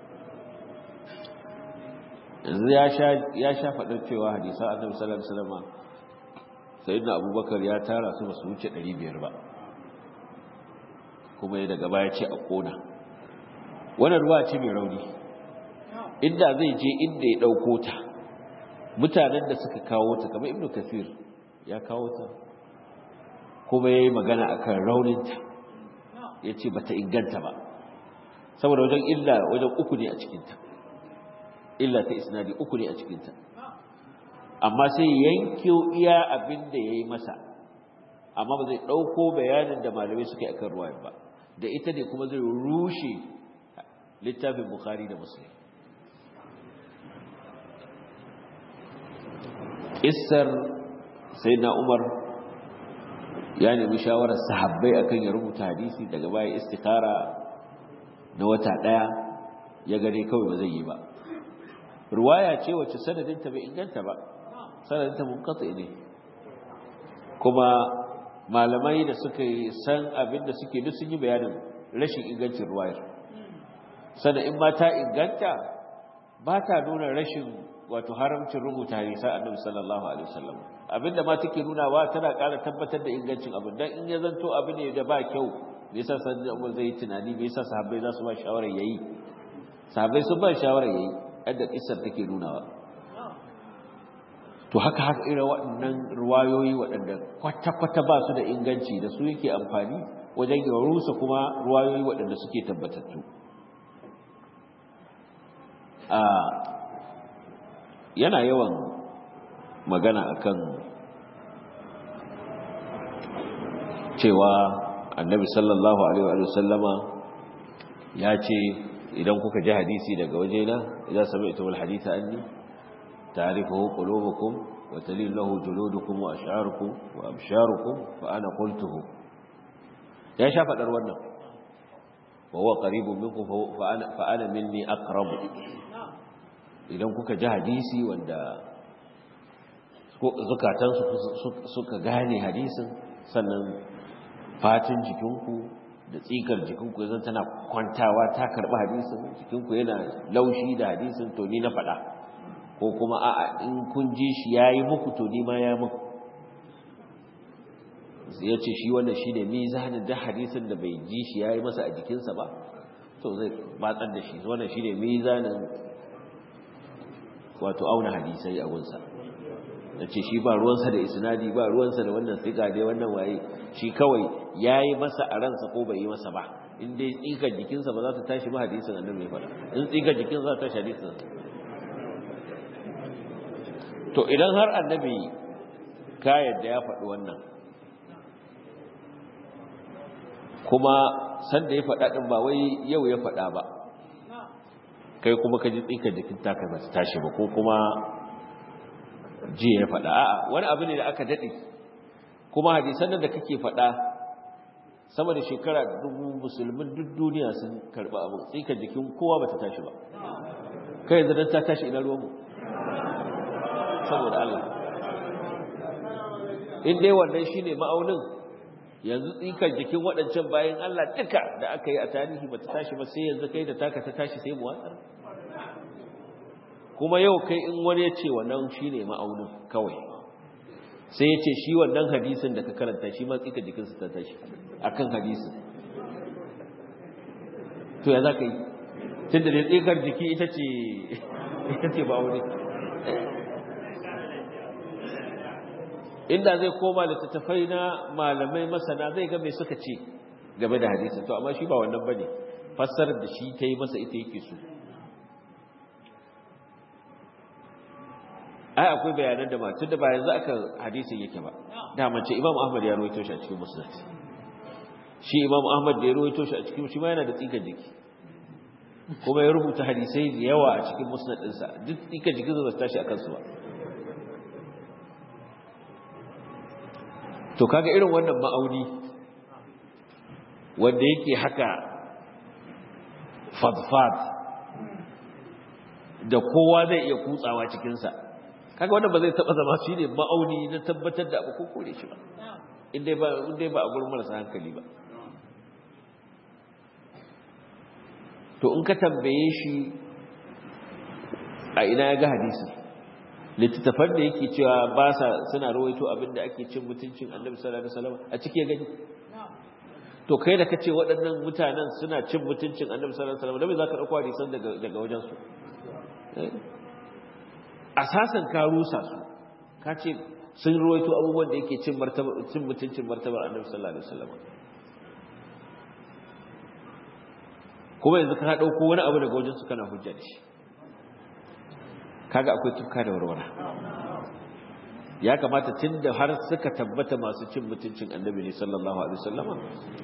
Speaker 1: yanzu ya sha faɗin cewa hadisan annabi sallallahu alaihi wasallam sayyidina abubakar ya tara su ba su wuce 500 ba kuma ya daga baya ce a kona wannan ruwa ce mai rauni inda zai je inda ya ɗauko ta mutanen da suka kawo ta kamar ibnu kasir ya kawo ta kuma ya yi magana akan rauninta ya ce bata inganta ba saboda wajen illa wajen uku ne a cikinta illa ta isnadi uku ne a cikinta amma sai yanke iya abin da ya yi masa amma ba zai ɗauko bayanin da malamai suka yi akan ruwayan ba da ita ne kuma zai rushe littafin bukhari da muslim Isar sai na umar ya nemi shawarar sahabbai akan ya rubuta hadisi daga baya istikara na wata ɗaya ya gane kawai ba zai yi ba ruwaya ce wacce sanadinta bai inganta ba sanadinta munkatsi ne kuma malamai da suka san abin da suke duk sun yi bayanin rashin ingancin ruwayar sannan in ma ta inganta ba ta nuna rashin wato haramcin rubuta hadisa annabi sallallahu alaihi wasallam abinda ma take nuna wa tana ƙara tabbatar da ingancin abin dan in ya zanto abin ne da ba kyau me yasa sanin Umar zai tunani me yasa sahabbai za su ba shawara yayi sahabbai sun ba shawara yayi yadda kissar take nunawa to haka haka irin waɗannan ruwayoyi waɗanda kwata-kwata ba su da inganci da su yake amfani wajen ya rusa kuma ruwayoyi waɗanda suke tabbatattu a yana yawan magana akan cewa annabi sallallahu alaihi wa sallama ya ce idan kuka ji hadisi daga wajena idan sami'tum al-haditha anni ta'rifuhu qulubukum wa talil lahu juludukum wa ash'arukum wa absharukum fa ana qultuhu ya sha fadar wannan wa huwa qaribun minkum fa ana fa ana minni aqrabu idan kuka ji hadisi wanda zukatansu suka gane hadisin sannan fatin jikinku da tsikar jikinku zan tana kwantawa ta karɓi hadisin jikinku yana laushi da hadisin to ni na faɗa ko kuma a in kun ji shi ya yi muku to ni ma ya muku ya ce shi wannan shi ne mizanin da hadisin da bai ji shi ya yi masa a jikinsa ba to zai batsar da shi wannan shi ne mizanin wato auna hadisai a gunsa da ce shi ba ruwansa da isnadi ba ruwansa da wannan siga dai wannan waye shi kawai ya yi masa a ransa ko bai yi masa ba in dai tsikar jikinsa ba za ta tashi ba hadisin annabi ya faɗa in tsikar jikinsa za ta tashi hadisin to idan har annabi ka yadda ya faɗi wannan kuma sanda ya faɗa ɗin ba wai yau ya faɗa ba kai kuma ka ji tsikar jikin taka ba ta tashi ba ko kuma jiya ya faɗa a'a wani abu ne da aka daɗe kuma hadisan nan da kake faɗa sama da shekara dubu musulmin duk duniya sun karɓi abu tsikar jikin kowa ba ta tashi ba kai yanzu don ta tashi ina ruwanmu saboda Allah in dai wannan shi ne ma'aunin yanzu tsikar jikin waɗancan bayan Allah duka da aka yi a tarihi ba ta tashi ba sai yanzu kai da taka ta tashi sai mu watsar kuma yau kai in wani ya ce wannan shi ne ma'aunin kawai sai ya ce shi wannan hadisin da ka karanta shi ma tsika jikinsa ta tashi a kan hadisin to ya za ka yi tun da dai tsikar jiki ita ce ita ce ma'auni inda zai koma littattafai na malamai masana zai ga mai suka ce game da hadisin to amma shi ba wannan bane fassarar da shi ta yi masa ita yake so ai akwai bayanan da matun da ba yanzu aka hadisin yake ba da mace imam ahmad ya rawaito shi a cikin musnad shi imam ahmad da ya rawaito shi a cikin shi ma yana da tsikan jiki kuma ya rubuta hadisai da yawa a cikin musnad ɗinsa duk tsikan jikin ba su tashi a kansu ba to kaga irin wannan ma'auni wanda yake haka fadfad da kowa zai iya kutsawa cikinsa kaga wannan ba zai taba zama shi ne ma'auni na tabbatar da abu ko kore shi ba inda ba inda ba a gurin marasa hankali ba to in ka tambaye shi a ina ya ga hadisi littattafan da yake cewa ba sa suna rawaito abinda ake cin mutuncin annabi sallallahu alaihi wasallam a ciki ya gani to kai da kace waɗannan mutanen suna cin mutuncin annabi sallallahu alaihi wasallam da me zaka dauko hadisan daga daga wajen su asasan ka rusa su ka ce sun rawaito abubuwan da yake cin martaba cin mutuncin martaba annabi sallallahu alaihi wasallam kuma yanzu ka dauko wani abu daga wajen su kana hujja da shi kaga akwai tuka da warwara ya kamata tunda har suka tabbata masu cin mutuncin annabi ne sallallahu alaihi wasallam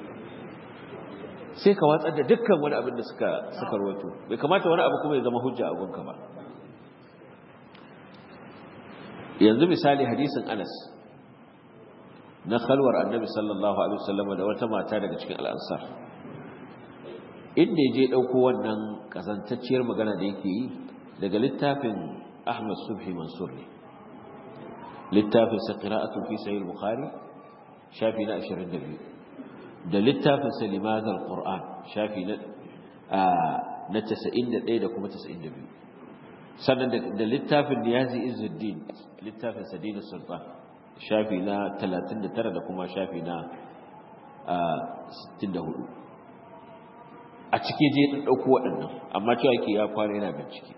Speaker 1: sai ka watsar da dukkan wani abin da suka suka rawaito bai kamata wani abu kuma ya zama hujja a gunka ba yanzu misali hadisin Anas na khalwar annabi sallallahu alaihi wasallam da wata mata daga cikin al'ansar inda ya je dauko wannan kazantacciyar magana da yake yi daga littafin Ahmad Subhi Mansur ne littafin sa qira'atu fi sahih Bukhari shafi na 22 da littafin sa limadul Qur'an shafi na na 91 da kuma 92 sannan da littafin Niyazi Izzuddin littafin Sadinus Sultan shafi na 39 da kuma shafi na 64 a cike je ɗin ɗauko waɗannan amma cewa ke ya kwana yana bincike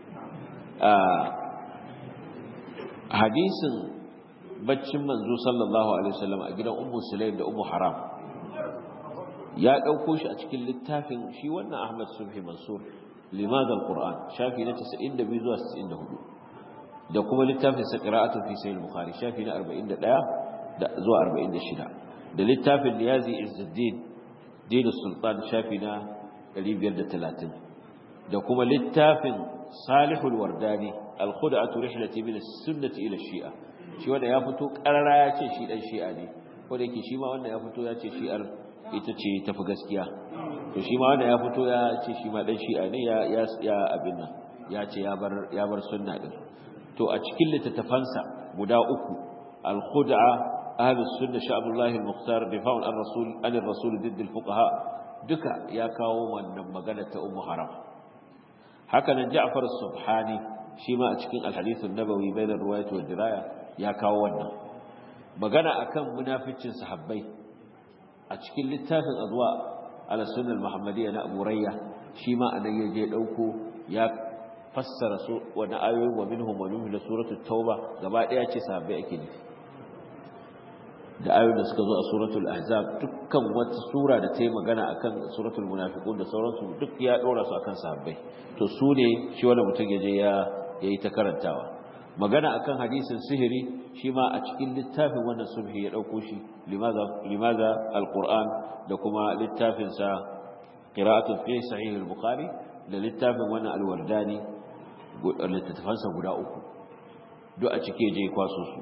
Speaker 1: hadisin baccin manzo sallallahu alaihi wasallam a gidan ummu sulaim da ummu haram ya ɗauko shi a cikin littafin shi wannan ahmad subhi mansur limad alquran shafi na 92 zuwa 94 da kuma littafin sa qira'atu fi sahih bukhari shafi na 41 da zuwa 46 da littafin niyazi izzuddin dinu sultan shafi na 530 da kuma littafin salihul wardani al-khud'atu rihlati min as-sunnati ila shia shi wanda ya fito karara ya ce shi dan shi'a ne ko da yake shi ma wanda ya fito ya ce shi'ar ita ce tafi gaskiya to shi ma wanda ya fito ya ce shi ma dan shi'a ne ya ya ya abin nan ya ce ya bar ya bar sunna din to a cikin littattafansa guda uku al-khud'a ahlus sunna sha'abullah al-mukhtar difa'un ar-rasul an ar-rasul didd al-fuqaha duka ya kawo wannan magana ta ummu haram haka nan Ja'far as-Subhani shi ma a cikin al-hadith an-nabawi bayna riwayat wa diraya ya kawo wannan magana akan munaficcin sahabbai a cikin littafin azwa ala sunnah al-muhammadiyya na Abu Rayya shi ma anan ya je dauko ya fassara su wani ayoyi wa minhum wa minhum da suratul tauba gaba daya ce sahabbai ake nufi da ayoyin da suka zo a suratul ahzab dukkan wata sura da ta yi magana akan suratul munafiqun da sauransu duk ya dora su akan sahabbai to su ne shi wanda mutum ya je ya yayi ta karantawa magana akan hadisin sihiri shi ma a cikin littafin wannan subhi ya dauko shi limaza limaza alquran da kuma littafin sa qira'atu fi sahih al-bukhari da littafin wannan alwardani littattafansa guda uku duk a cike je kwaso su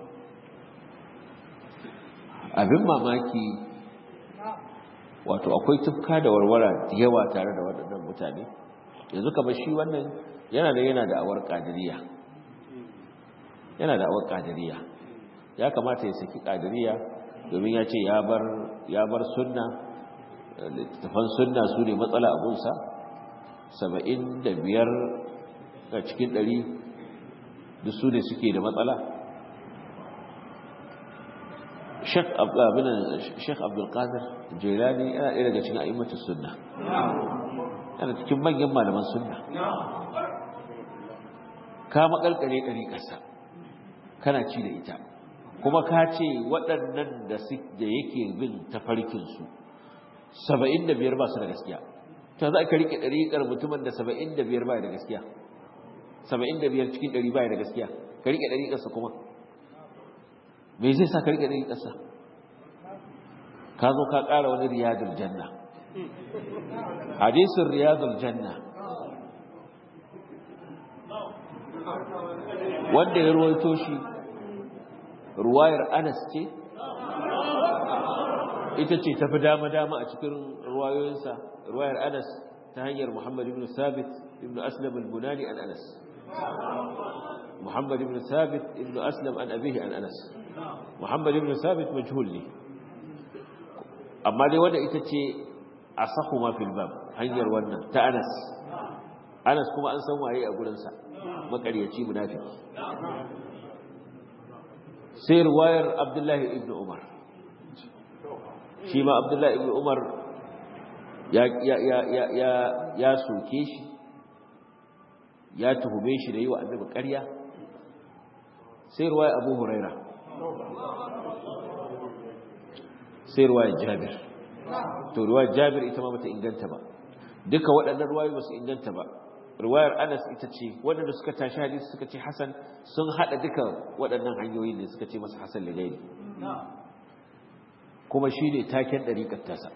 Speaker 1: abin mamaki wato akwai tufka da warwara yawa tare da waɗannan mutane yanzu kamar shi wannan yana da yana da awar ƙadiriya yana da awar ƙadiriya ya kamata ya saki ƙadiriya domin ya ce ya bar sunna littattafan sunna su ne matsala abunsa saba'in da biyar a cikin ɗari duk su ne suke da matsala Sheikh Abdulkadir Jailani yana ɗaya daga cikin a'immatus sunna yana cikin manyan malaman sunna ka makalkare ɗari ƙasa kana ci da ita kuma ka ce waɗannan da yake bin tafarkinsu saba'in da biyar ba su da gaskiya ta za ka riƙe ɗariƙar mutumin da saba'in da biyar ba da gaskiya saba'in da biyar cikin ɗari ba da gaskiya ka riƙe ɗariƙarsa kuma me zai sa ka riƙe ɗariƙarsa ka zo ka ƙara wani riyadul janna hadisin riyadul janna wanda ya ruwaito shi ruwayar anas ce ita ce tafi dama-dama a cikin ruwayoyinsa ruwayar anas ta hanyar muhammad ibn sabit ibn aslam al-bunani an anas muhammad ibn sabit ibn aslam an abihi an anas muhammad ibn sabit majhul ne amma dai wanda ita ce asahu ma fil bab hanyar wannan ta anas anas kuma an san waye a gurinsa makaryaci munafiki sai ruwayar abdullahi ibn umar shi ma abdullahi ibn umar ya ya ya ya ya ya soke shi ya tuhume shi da yi wa annabi ƙarya sai ruwayar abu huraira sai ruwayar jabir to ruwayar jabir ita ma bata inganta ba duka waɗannan ruwayoyi ba su inganta ba riwayar Anas ita ce waɗanda suka tashi hadisi suka ce Hassan sun haɗa duka waɗannan hanyoyi ne suka ce masa Hassan ligairi kuma shi ne taken ɗariƙar tasa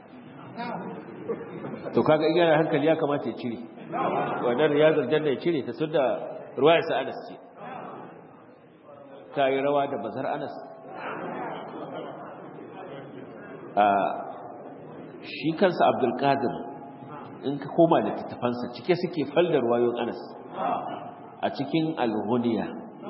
Speaker 1: to kaga in yana hankali ya kamata ya cire wannan riyazar janna ya cire ta sun da riwayar sa Anas ce ta yi rawa da bazar Anas a shi kansa Abdul Qadir in ka koma da tattafansa cike suke faldar wayon anas a cikin alhuniya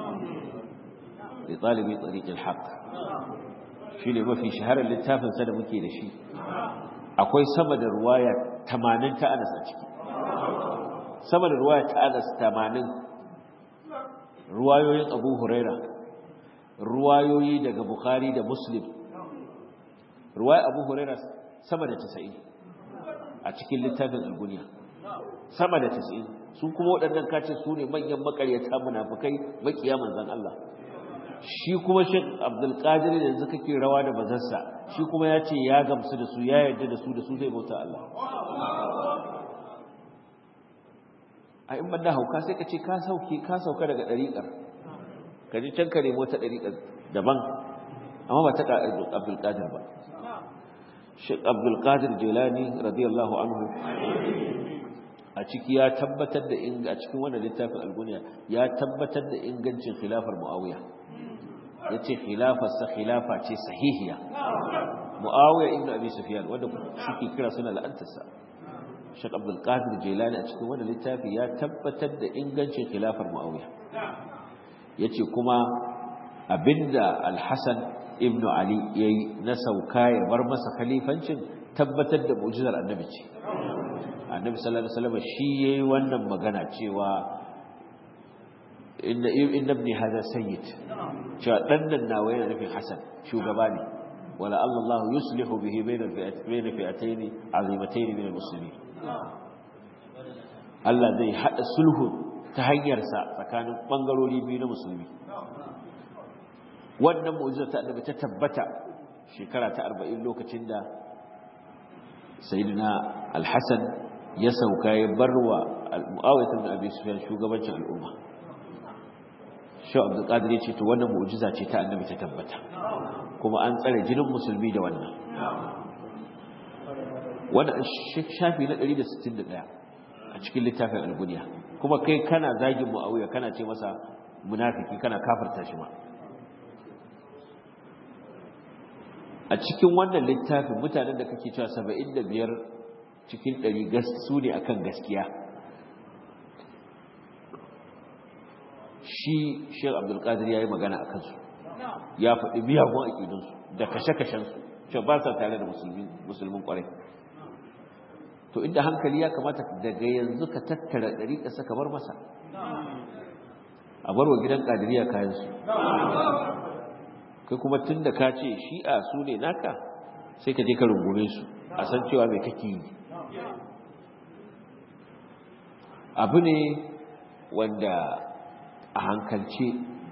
Speaker 1: da ɗalibin tsarikin haƙ shi ne mafi shaharar littafinsa da muke da shi akwai sama da ruwaya tamanin ta anas a ciki sama da ruwaya ta anas tamanin ruwayoyin abu huraira ruwayoyi daga bukhari da muslim ruwaya abu huraira sama da casa'in a cikin littafin alguniya sama da 90 su kuma waɗannan kace su ne manyan makaryata munafikai makiya manzon Allah shi kuma Sheikh Abdul Qadir da yanzu kake rawa da bazarsa shi kuma ya ce ya gamsu da su ya yarda da su da su zai bauta Allah a in banda hauka sai ka ce ka sauke ka sauka daga dariƙar ka ji can ka nemo ta dariƙar daban amma ba ta Abdul Qadir ba Sheikh Abdul Qadir Jilani radiyallahu anhu a ciki ya tabbatar da in a cikin wannan littafin al-Gunya ya tabbatar da ingancin khilafar Muawiya yace khilafar sa khilafa ce sahihiya Muawiya ibn Abi Sufyan wanda suke kira suna la'antarsa Sheikh Abdul Qadir Jilani a cikin wannan littafi ya tabbatar da ingancin khilafar Muawiya yace kuma abinda Al-Hasan ibnu ali yayi na sauka ya bar masa khalifancin tabbatar da mu'jizar annabi ce annabi sallallahu alaihi wasallam shi yayi wannan magana cewa inna inna ibni hada sayyid cewa dan nan nawa yana nufin hasan shugaba ne wala Allah yuslihu bihi bayna bayna fi'atayn azimatayn min almuslimin Allah zai hada sulhu ta hanyar sa tsakanin bangarori biyu na musulmi wannan mu'jiza ta annabi ta tabbata shekara ta arba'in lokacin da sayidina alhassan ya sauka ya bar wa mu'awaitar da abin sufiyan shugabancin al'umma shau abdulkadir ya ce to wannan mu'ujiza ce ta annabi ta tabbata kuma an tsare jinin musulmi da wannan wannan shafi na 161 a cikin littafin alguniya kuma kai kana zagin mu'awiya kana ce masa munafiki kana kafarta shi ma a cikin wannan littafin mutanen da kake cewa 75 cikin 100 gas su ne akan gaskiya shi Sheikh Abdul Qadir yayi magana akan su ya faɗi miyagun aqidun su da kashe-kashen su cewa ba sa tare da musulmi musulmin kwarai to inda hankali ya kamata daga yanzu ka tattara dariƙa saka bar masa a barwa gidan kadiriya kayan su kai kuma tun da ka ce shi'a su ne naka sai ka je ka rungume su a san cewa mai kake yi abu ne wanda a hankalce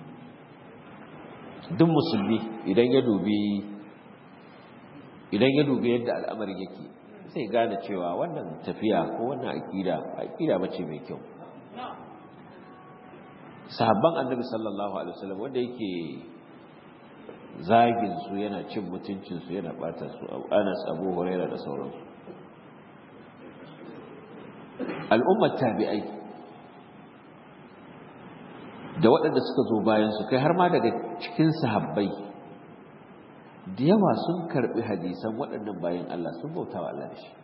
Speaker 1: duk musulmi idan ya dubi idan ya dubi yadda al'amarin yake sai gane cewa wannan tafiya ko wannan aƙida aƙida bace mai kyau sahabban annabi sallallahu alaihi wasallam wanda yake zagin su yana cin mutuncin su yana bata su Anas Abu Huraira da sauransu al'ummar tabi'ai da waɗanda suka zo bayan su kai har ma daga cikin sahabbai da yawa sun karbi hadisan waɗannan bayan Allah sun bauta wa Allah da shi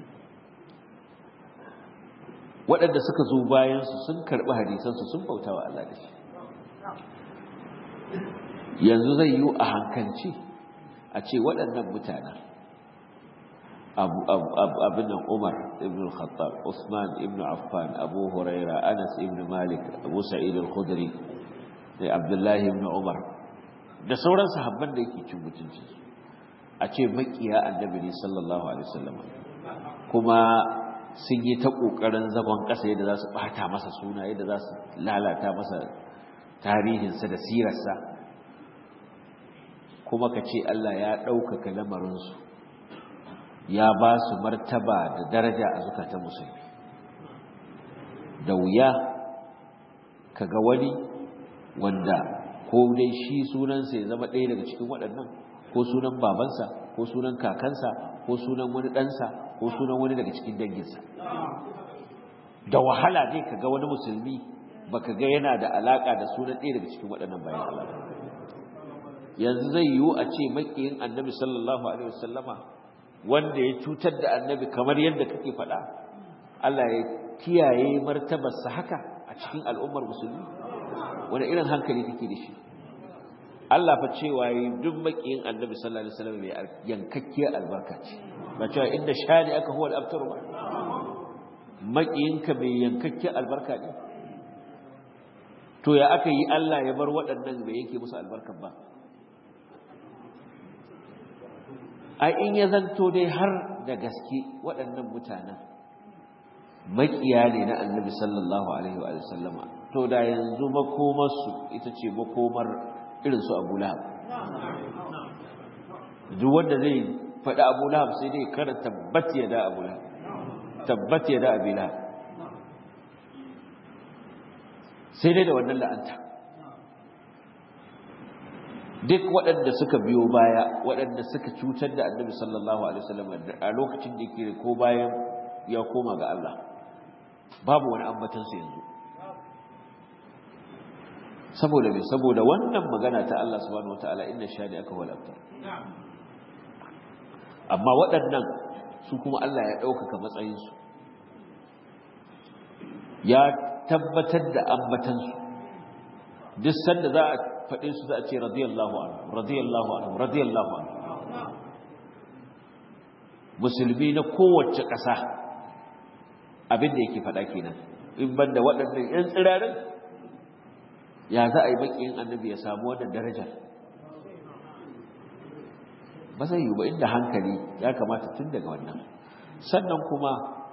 Speaker 1: waɗanda suka zo bayan su sun karbi hadisan su sun bauta wa Allah da shi yanzu zai yi a hankalci a ce waɗannan mutanen abin nan umar ibn khattab usman ibn affan abu huraira anas ibn malik abu sa'id al-khudri da abdullahi ibn umar da sauran sahabban da yake cin mutunci a ce makiya annabi ne sallallahu alaihi wasallam kuma sun yi ta kokarin zagon ƙasa yadda za su bata masa suna yadda za su lalata masa tarihinsa da sirarsa kuma ka ce Allah ya ɗaukaka lamarinsu ya ba su martaba da daraja a zukatan musulmi da wuya ka ga wani wanda ko dai shi sunansa ya zama ɗaya daga cikin waɗannan ko sunan babansa ko sunan kakansa ko sunan wani ɗansa ko sunan wani daga cikin danginsa da wahala ne ka ga wani musulmi baka ga yana da alaƙa da sunan ɗaya daga cikin waɗannan bayan Allah yanzu zai yiwu a ce makiyin annabi sallallahu alaihi wasallama wanda ya cutar da annabi kamar yadda kake faɗa Allah ya kiyaye martabarsa haka a cikin al'ummar musulmi wani irin hankali kake da shi Allah fa cewa yi duk makiyin annabi sallallahu alaihi wasallam mai yankakkiyar albarka ce ba cewa inda shani aka huwa al-abtar ba makiyinka mai yankakkiyar albarka ne to ya aka yi Allah ya bar waɗannan bai yake musu albarkar ba a in ya zanto dai har da gaske waɗannan mutanen makiya ne na annabi sallallahu alaihi wa sallama to da yanzu makomarsu ita ce makomar irinsu abu lahab duk wanda zai faɗi abu lahab sai dai kada tabbat ya da abu lahab tabbat ya da abu lahab sai dai da wannan la'anta duk waɗanda suka biyo baya waɗanda suka cutar da annabi sallallahu alaihi wasallam a lokacin da yake ko bayan ya koma ga Allah babu wani ambatansu yanzu saboda me saboda wannan magana ta Allah subhanahu wataala inna shadi aka wal abtar amma waɗannan su kuma Allah ya ɗaukaka matsayinsu ya tabbatar da ambatansu duk sanda za a faɗe su za a ce radiyallahu anhu radiyallahu anhu radiyallahu anhu musulmi na kowace ƙasa abin da yake faɗa kenan in banda waɗannan ƴan tsirarin ya za a yi baƙin annabi ya samu wannan darajar ba zai yi ba inda hankali ya kamata tun daga wannan sannan kuma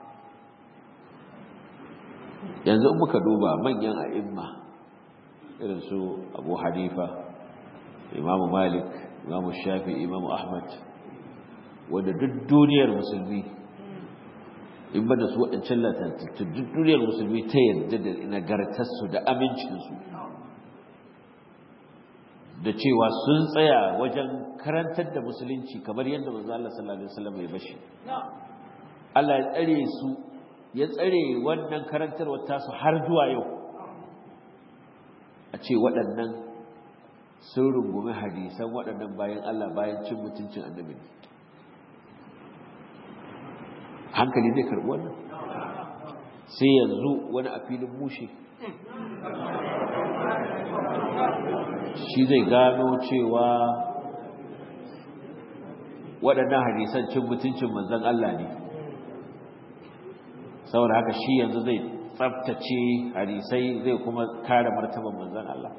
Speaker 1: yanzu in muka duba manyan a'imma irin su abu hanifa imamu malik imamu shafi imamu ahmad wanda duk duniyar musulmi in ba da su waɗancan latattu duk duniyar musulmi ta yarda da nagartarsu da amincinsu da cewa sun tsaya wajen karantar da musulunci kamar yadda manzo Allah sallallahu alaihi wasallam ya bashi Allah ya tsare su ya tsare wannan karantarwar tasu har zuwa yau a ce waɗannan sun rungumi hadisan waɗannan bayan Allah bayan cin mutuncin annabi hankali zai karɓi wannan sai yanzu wani a filin mushe shi zai gano cewa waɗannan hadisan cin mutuncin manzan Allah ne saboda haka shi yanzu zai tsabtace hadisai zai kuma kare martaban manzan Allah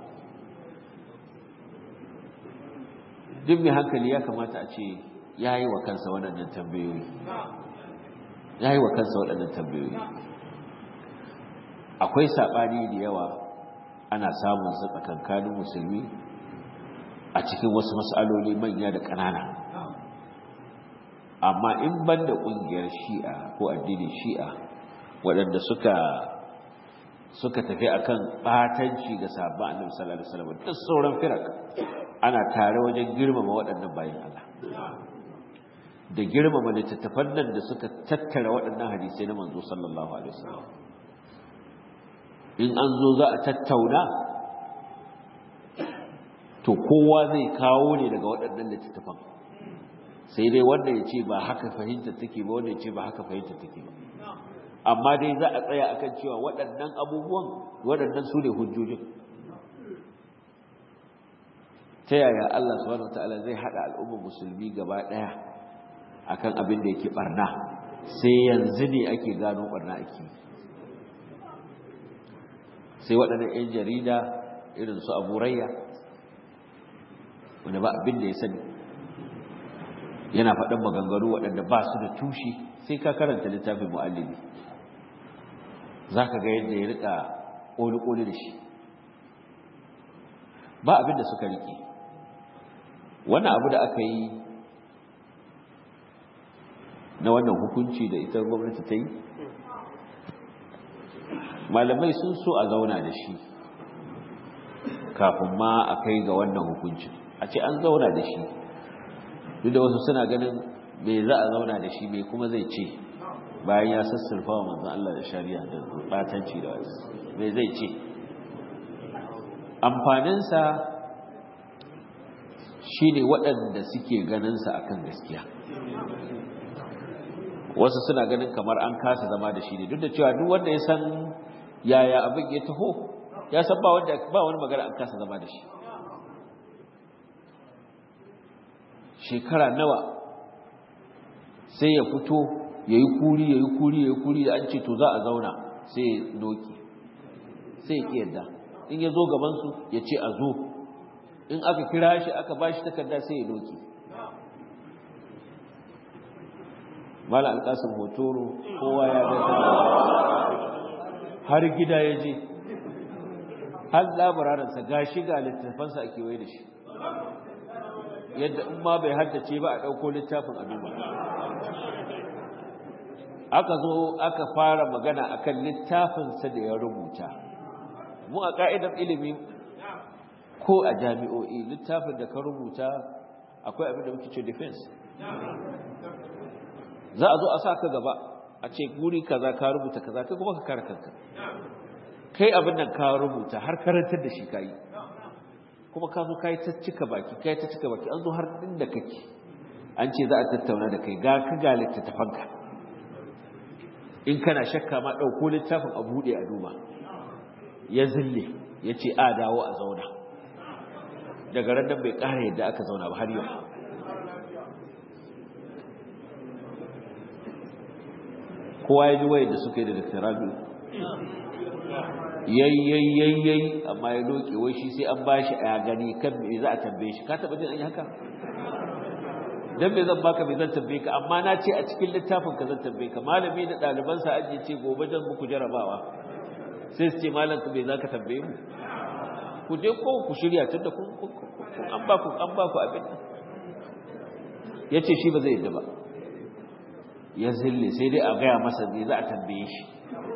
Speaker 1: duk mai hankali ya kamata a ce ya yi wa kansa waɗannan tambayoyi ya yi wa kansa waɗannan tambayoyi akwai saɓani da yawa ana samun su tsakankanin musulmi a cikin wasu matsaloli manya da ƙanana amma in ban da ƙungiyar shi'a ko addinin shi'a waɗanda suka suka tafi akan ɓatanci ga sabon annabi sallallahu alaihi wasallam duk sauran firak ana tare wajen girmama waɗannan bayan Allah da girmama littattafan nan da suka tattara waɗannan hadisai na manzo sallallahu alaihi wasallam in an zo za a tattauna to kowa zai kawo ne daga waɗannan littattafan sai dai wanda ya ce ba haka fahimta take ba wanda ya ce ba haka fahimta take ba amma dai za a tsaya akan cewa waɗannan abubuwan waɗannan su ne hujjojin ta yaya Allah subhanahu wataala zai haɗa al'ummar musulmi gaba ɗaya akan abin da yake barna sai yanzu ne ake gano barna ake sai waɗannan 'yan jarida irin su abu rayya wanda ba abin da ya sani yana faɗin maganganu waɗanda ba su da tushe sai ka karanta littafin mu'allimi za ka ga yadda ya riƙa ƙoli-ƙoli da shi ba abin da suka riƙe wannan abu da aka yi na wannan hukunci da ita gwamnati ta yi malamai sun so a zauna da shi kafin ma a kai ga wannan hukuncin a ce an zauna da shi duk da wasu suna ganin me za a zauna da shi me kuma zai ce bayan ya sassarfa wa manzan Allah da shari'a da batanci da wasu me zai ce amfaninsa shi ne waɗanda suke ganinsa akan gaskiya wasu suna ganin kamar an kasa zama da shi ne duk da cewa duk wanda ya san yaya abin ya taho ya san ba wanda ba wani magana an kasa zama da shi shekara nawa sai ya fito ya yi kuri ya yi kuri ya yi kuri da an ce to za a zauna sai ya doki sai ya yadda in ya zo gabansu ya ce a zo in aka kira shi aka ba shi takarda sai ya doki mala alƙasar hotoro kowa ya ga har gida ya je har labararinsa ga shi ga littafansa a kewaye da shi yadda in ma bai haddace ba a ɗauko littafin a duba aka zo aka fara magana akan littafinsa da ya rubuta mu a ƙa'idar ilimi ko a jami'o'i littafin da ka rubuta akwai abin da muke ce defense za a zo a sa ka gaba a ce guri kaza ka rubuta kaza kai kuma ka kare kanka kai abin nan ka rubuta har karantar da shi kayi kuma ka zo kai ta cika baki kai ta cika baki an zo har inda kake an ce za a tattauna da kai ga ka ga littattafanka in kana shakka ma ɗauko littafin a buɗe a duba ya zille ya ce a dawo a zauna daga ran nan bai ƙara yadda aka zauna ba har yau kowa ya ji wayar da suka yi da Dr. Rabi yayyayyayyayi amma ya doke wai shi sai an bashi a gani kan me za a tambaye shi ka taba jin an yi haka dan me zan baka me zan tambaye ka amma na ce a cikin littafin ka zan tambaye ka malami da ɗaliban sa aje ce gobe zan muku jarabawa sai su ce malam ka me za ka tambaye mu ku je ko ku shirya tunda kun an ba ku an ba ku abin ya ce shi ba zai yadda ba ya zille sai dai a gaya masa ne za a tambaye shi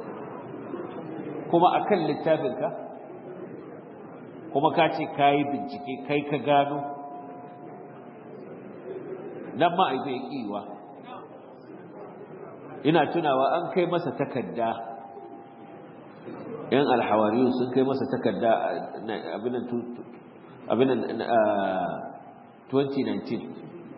Speaker 1: kuma a kan littafinka kuma ka ce ka yi bincike kai ka gano nan ma aibe ya ƙiwa ina tunawa an kai masa takarda yan alhawariyu sun kai masa takarda abinan 2019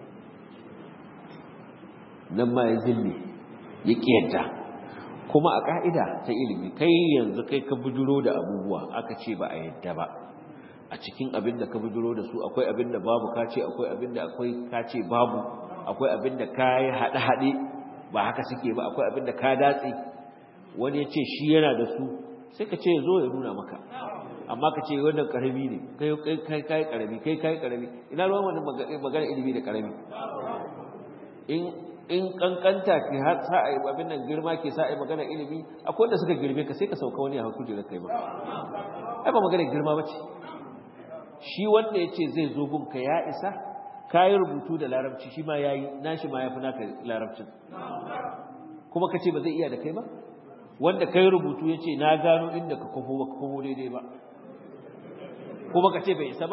Speaker 1: nan ma ya zille ya ƙiyarta kuma a ƙa'ida ta ilimi kai yanzu kai ka bujuro da abubuwa aka ce ba a yadda ba a cikin abin da ka bujuro da su akwai abin da babu ka ce akwai abin da akwai ka ce babu akwai abin da ka yi haɗe-haɗe ba haka suke ba akwai abin da ka datse wani ya ce shi yana da su sai ka ce zo ya nuna maka amma ka ce wannan karami ne kai kai kai karami kai kai karami ina ruwan wani magana ilimi da karami in in kankanta ke har sa ai abin nan girma ke sa ai magana ilimi akwai wanda suka girme ka sai ka sauka wani a hakuri da kai ba ai ba magana girma bace shi wanda yace zai zo gunka ya isa kayi rubutu da larabci shi ma yayi nashi ma yafi naka larabcin kuma ka ce ba zai iya da kai ba wanda kai rubutu yace na gano inda ka kofo ba kofo daidai ba kuma ka ce bai isa ba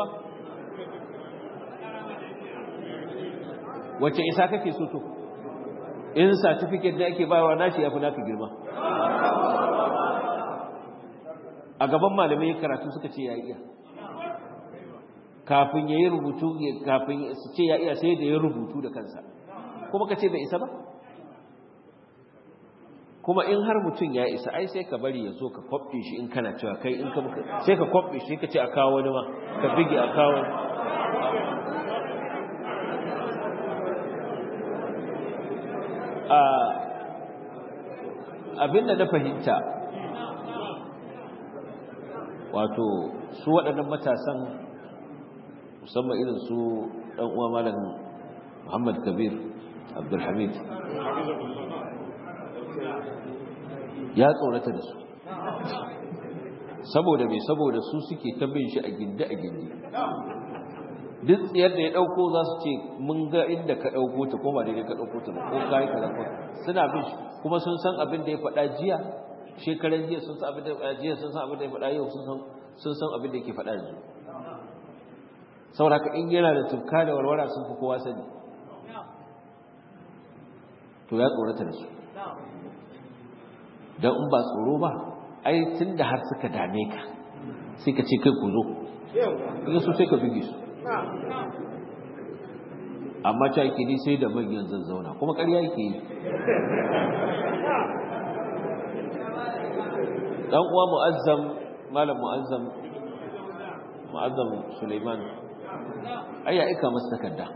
Speaker 1: wace isa kake so to in certificate da ake bawa nashi yafi naka girma a gaban malamai karatu suka ce ya iya kafin ya yi rubutu kafin su ce ya iya sai da ya rubutu da kansa kuma ka ce bai isa ba kuma in har mutum ya isa ai sai ka bari ya zo ka kwaɓe shi in kana cewa kai in ka sai ka kwaɓe shi ka ce a kawo wani ma ka bige a kawo abinda na fahimta wato su waɗannan matasan musamman irin su ɗan uwa malam Muhammad Kabir Abdulhamid ya tsorata da su saboda mai saboda su suke ta bin shi a gindi a gindi duk tsayar da ya ɗauko za su ce mun ga inda ka ɗauko ta ko ba daidai ka ɗauko ta ko ka yi kaza suna bin shi kuma sun san abin da ya faɗa jiya shekaran jiya sun san abin da ya jiya sun san abin da ya faɗa yau sun san abin da yake faɗa yanzu saboda ka in yana da tufka da warwara sun fi kowa sani to ya tsorata da su don in ba tsoro ba ai tun da har suka dame ka sai ka ce kai ku zo in su sai ka bige su amma ta yake ni sai da manyan zan zauna kuma ƙarya yake yi dan uwa mu'azzam malam mu'azzam mu'azzam Suleiman ai ya aika masa takarda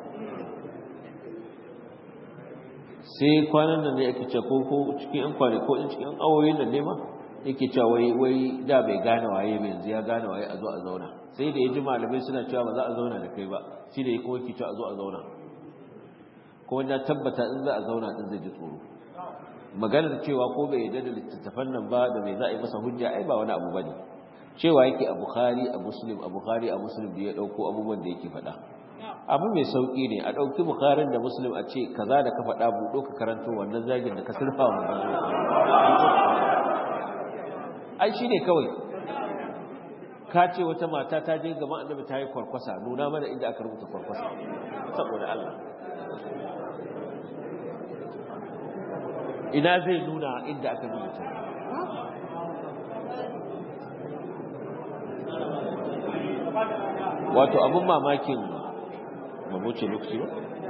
Speaker 1: sai kwanan nan ne yake ce ko ko cikin yan kwane ko cikin yan awoyin nan ne ma yake cewa wai wai da bai gane waye ba yanzu ya gane waye a zo a zauna sai da ya ji malamai suna cewa ba za a zauna da kai ba shi da ya kuma yake cewa a zo a zauna kuma na tabbata in za a zauna din zai ji tsoro maganar cewa ko bai yarda da littattafan nan ba da mai za a yi masa hujja ai ba wani abu bane cewa yake a bukhari a muslim a bukhari a muslim da ya dauko abubuwan da yake faɗa abu mai sauki ne a dauki bukharin da muslim a ce kaza da ka faɗa buɗo ka karanto wannan zagin da ka surfa wa ai shine kawai ka ce wata mata ta je gaban annabi ta yi kwarkwasa nuna mana inda aka rubuta kwarkwasa saboda Allah ina zai nuna inda aka rubuta wato abin mamakin mabuce lokaci ba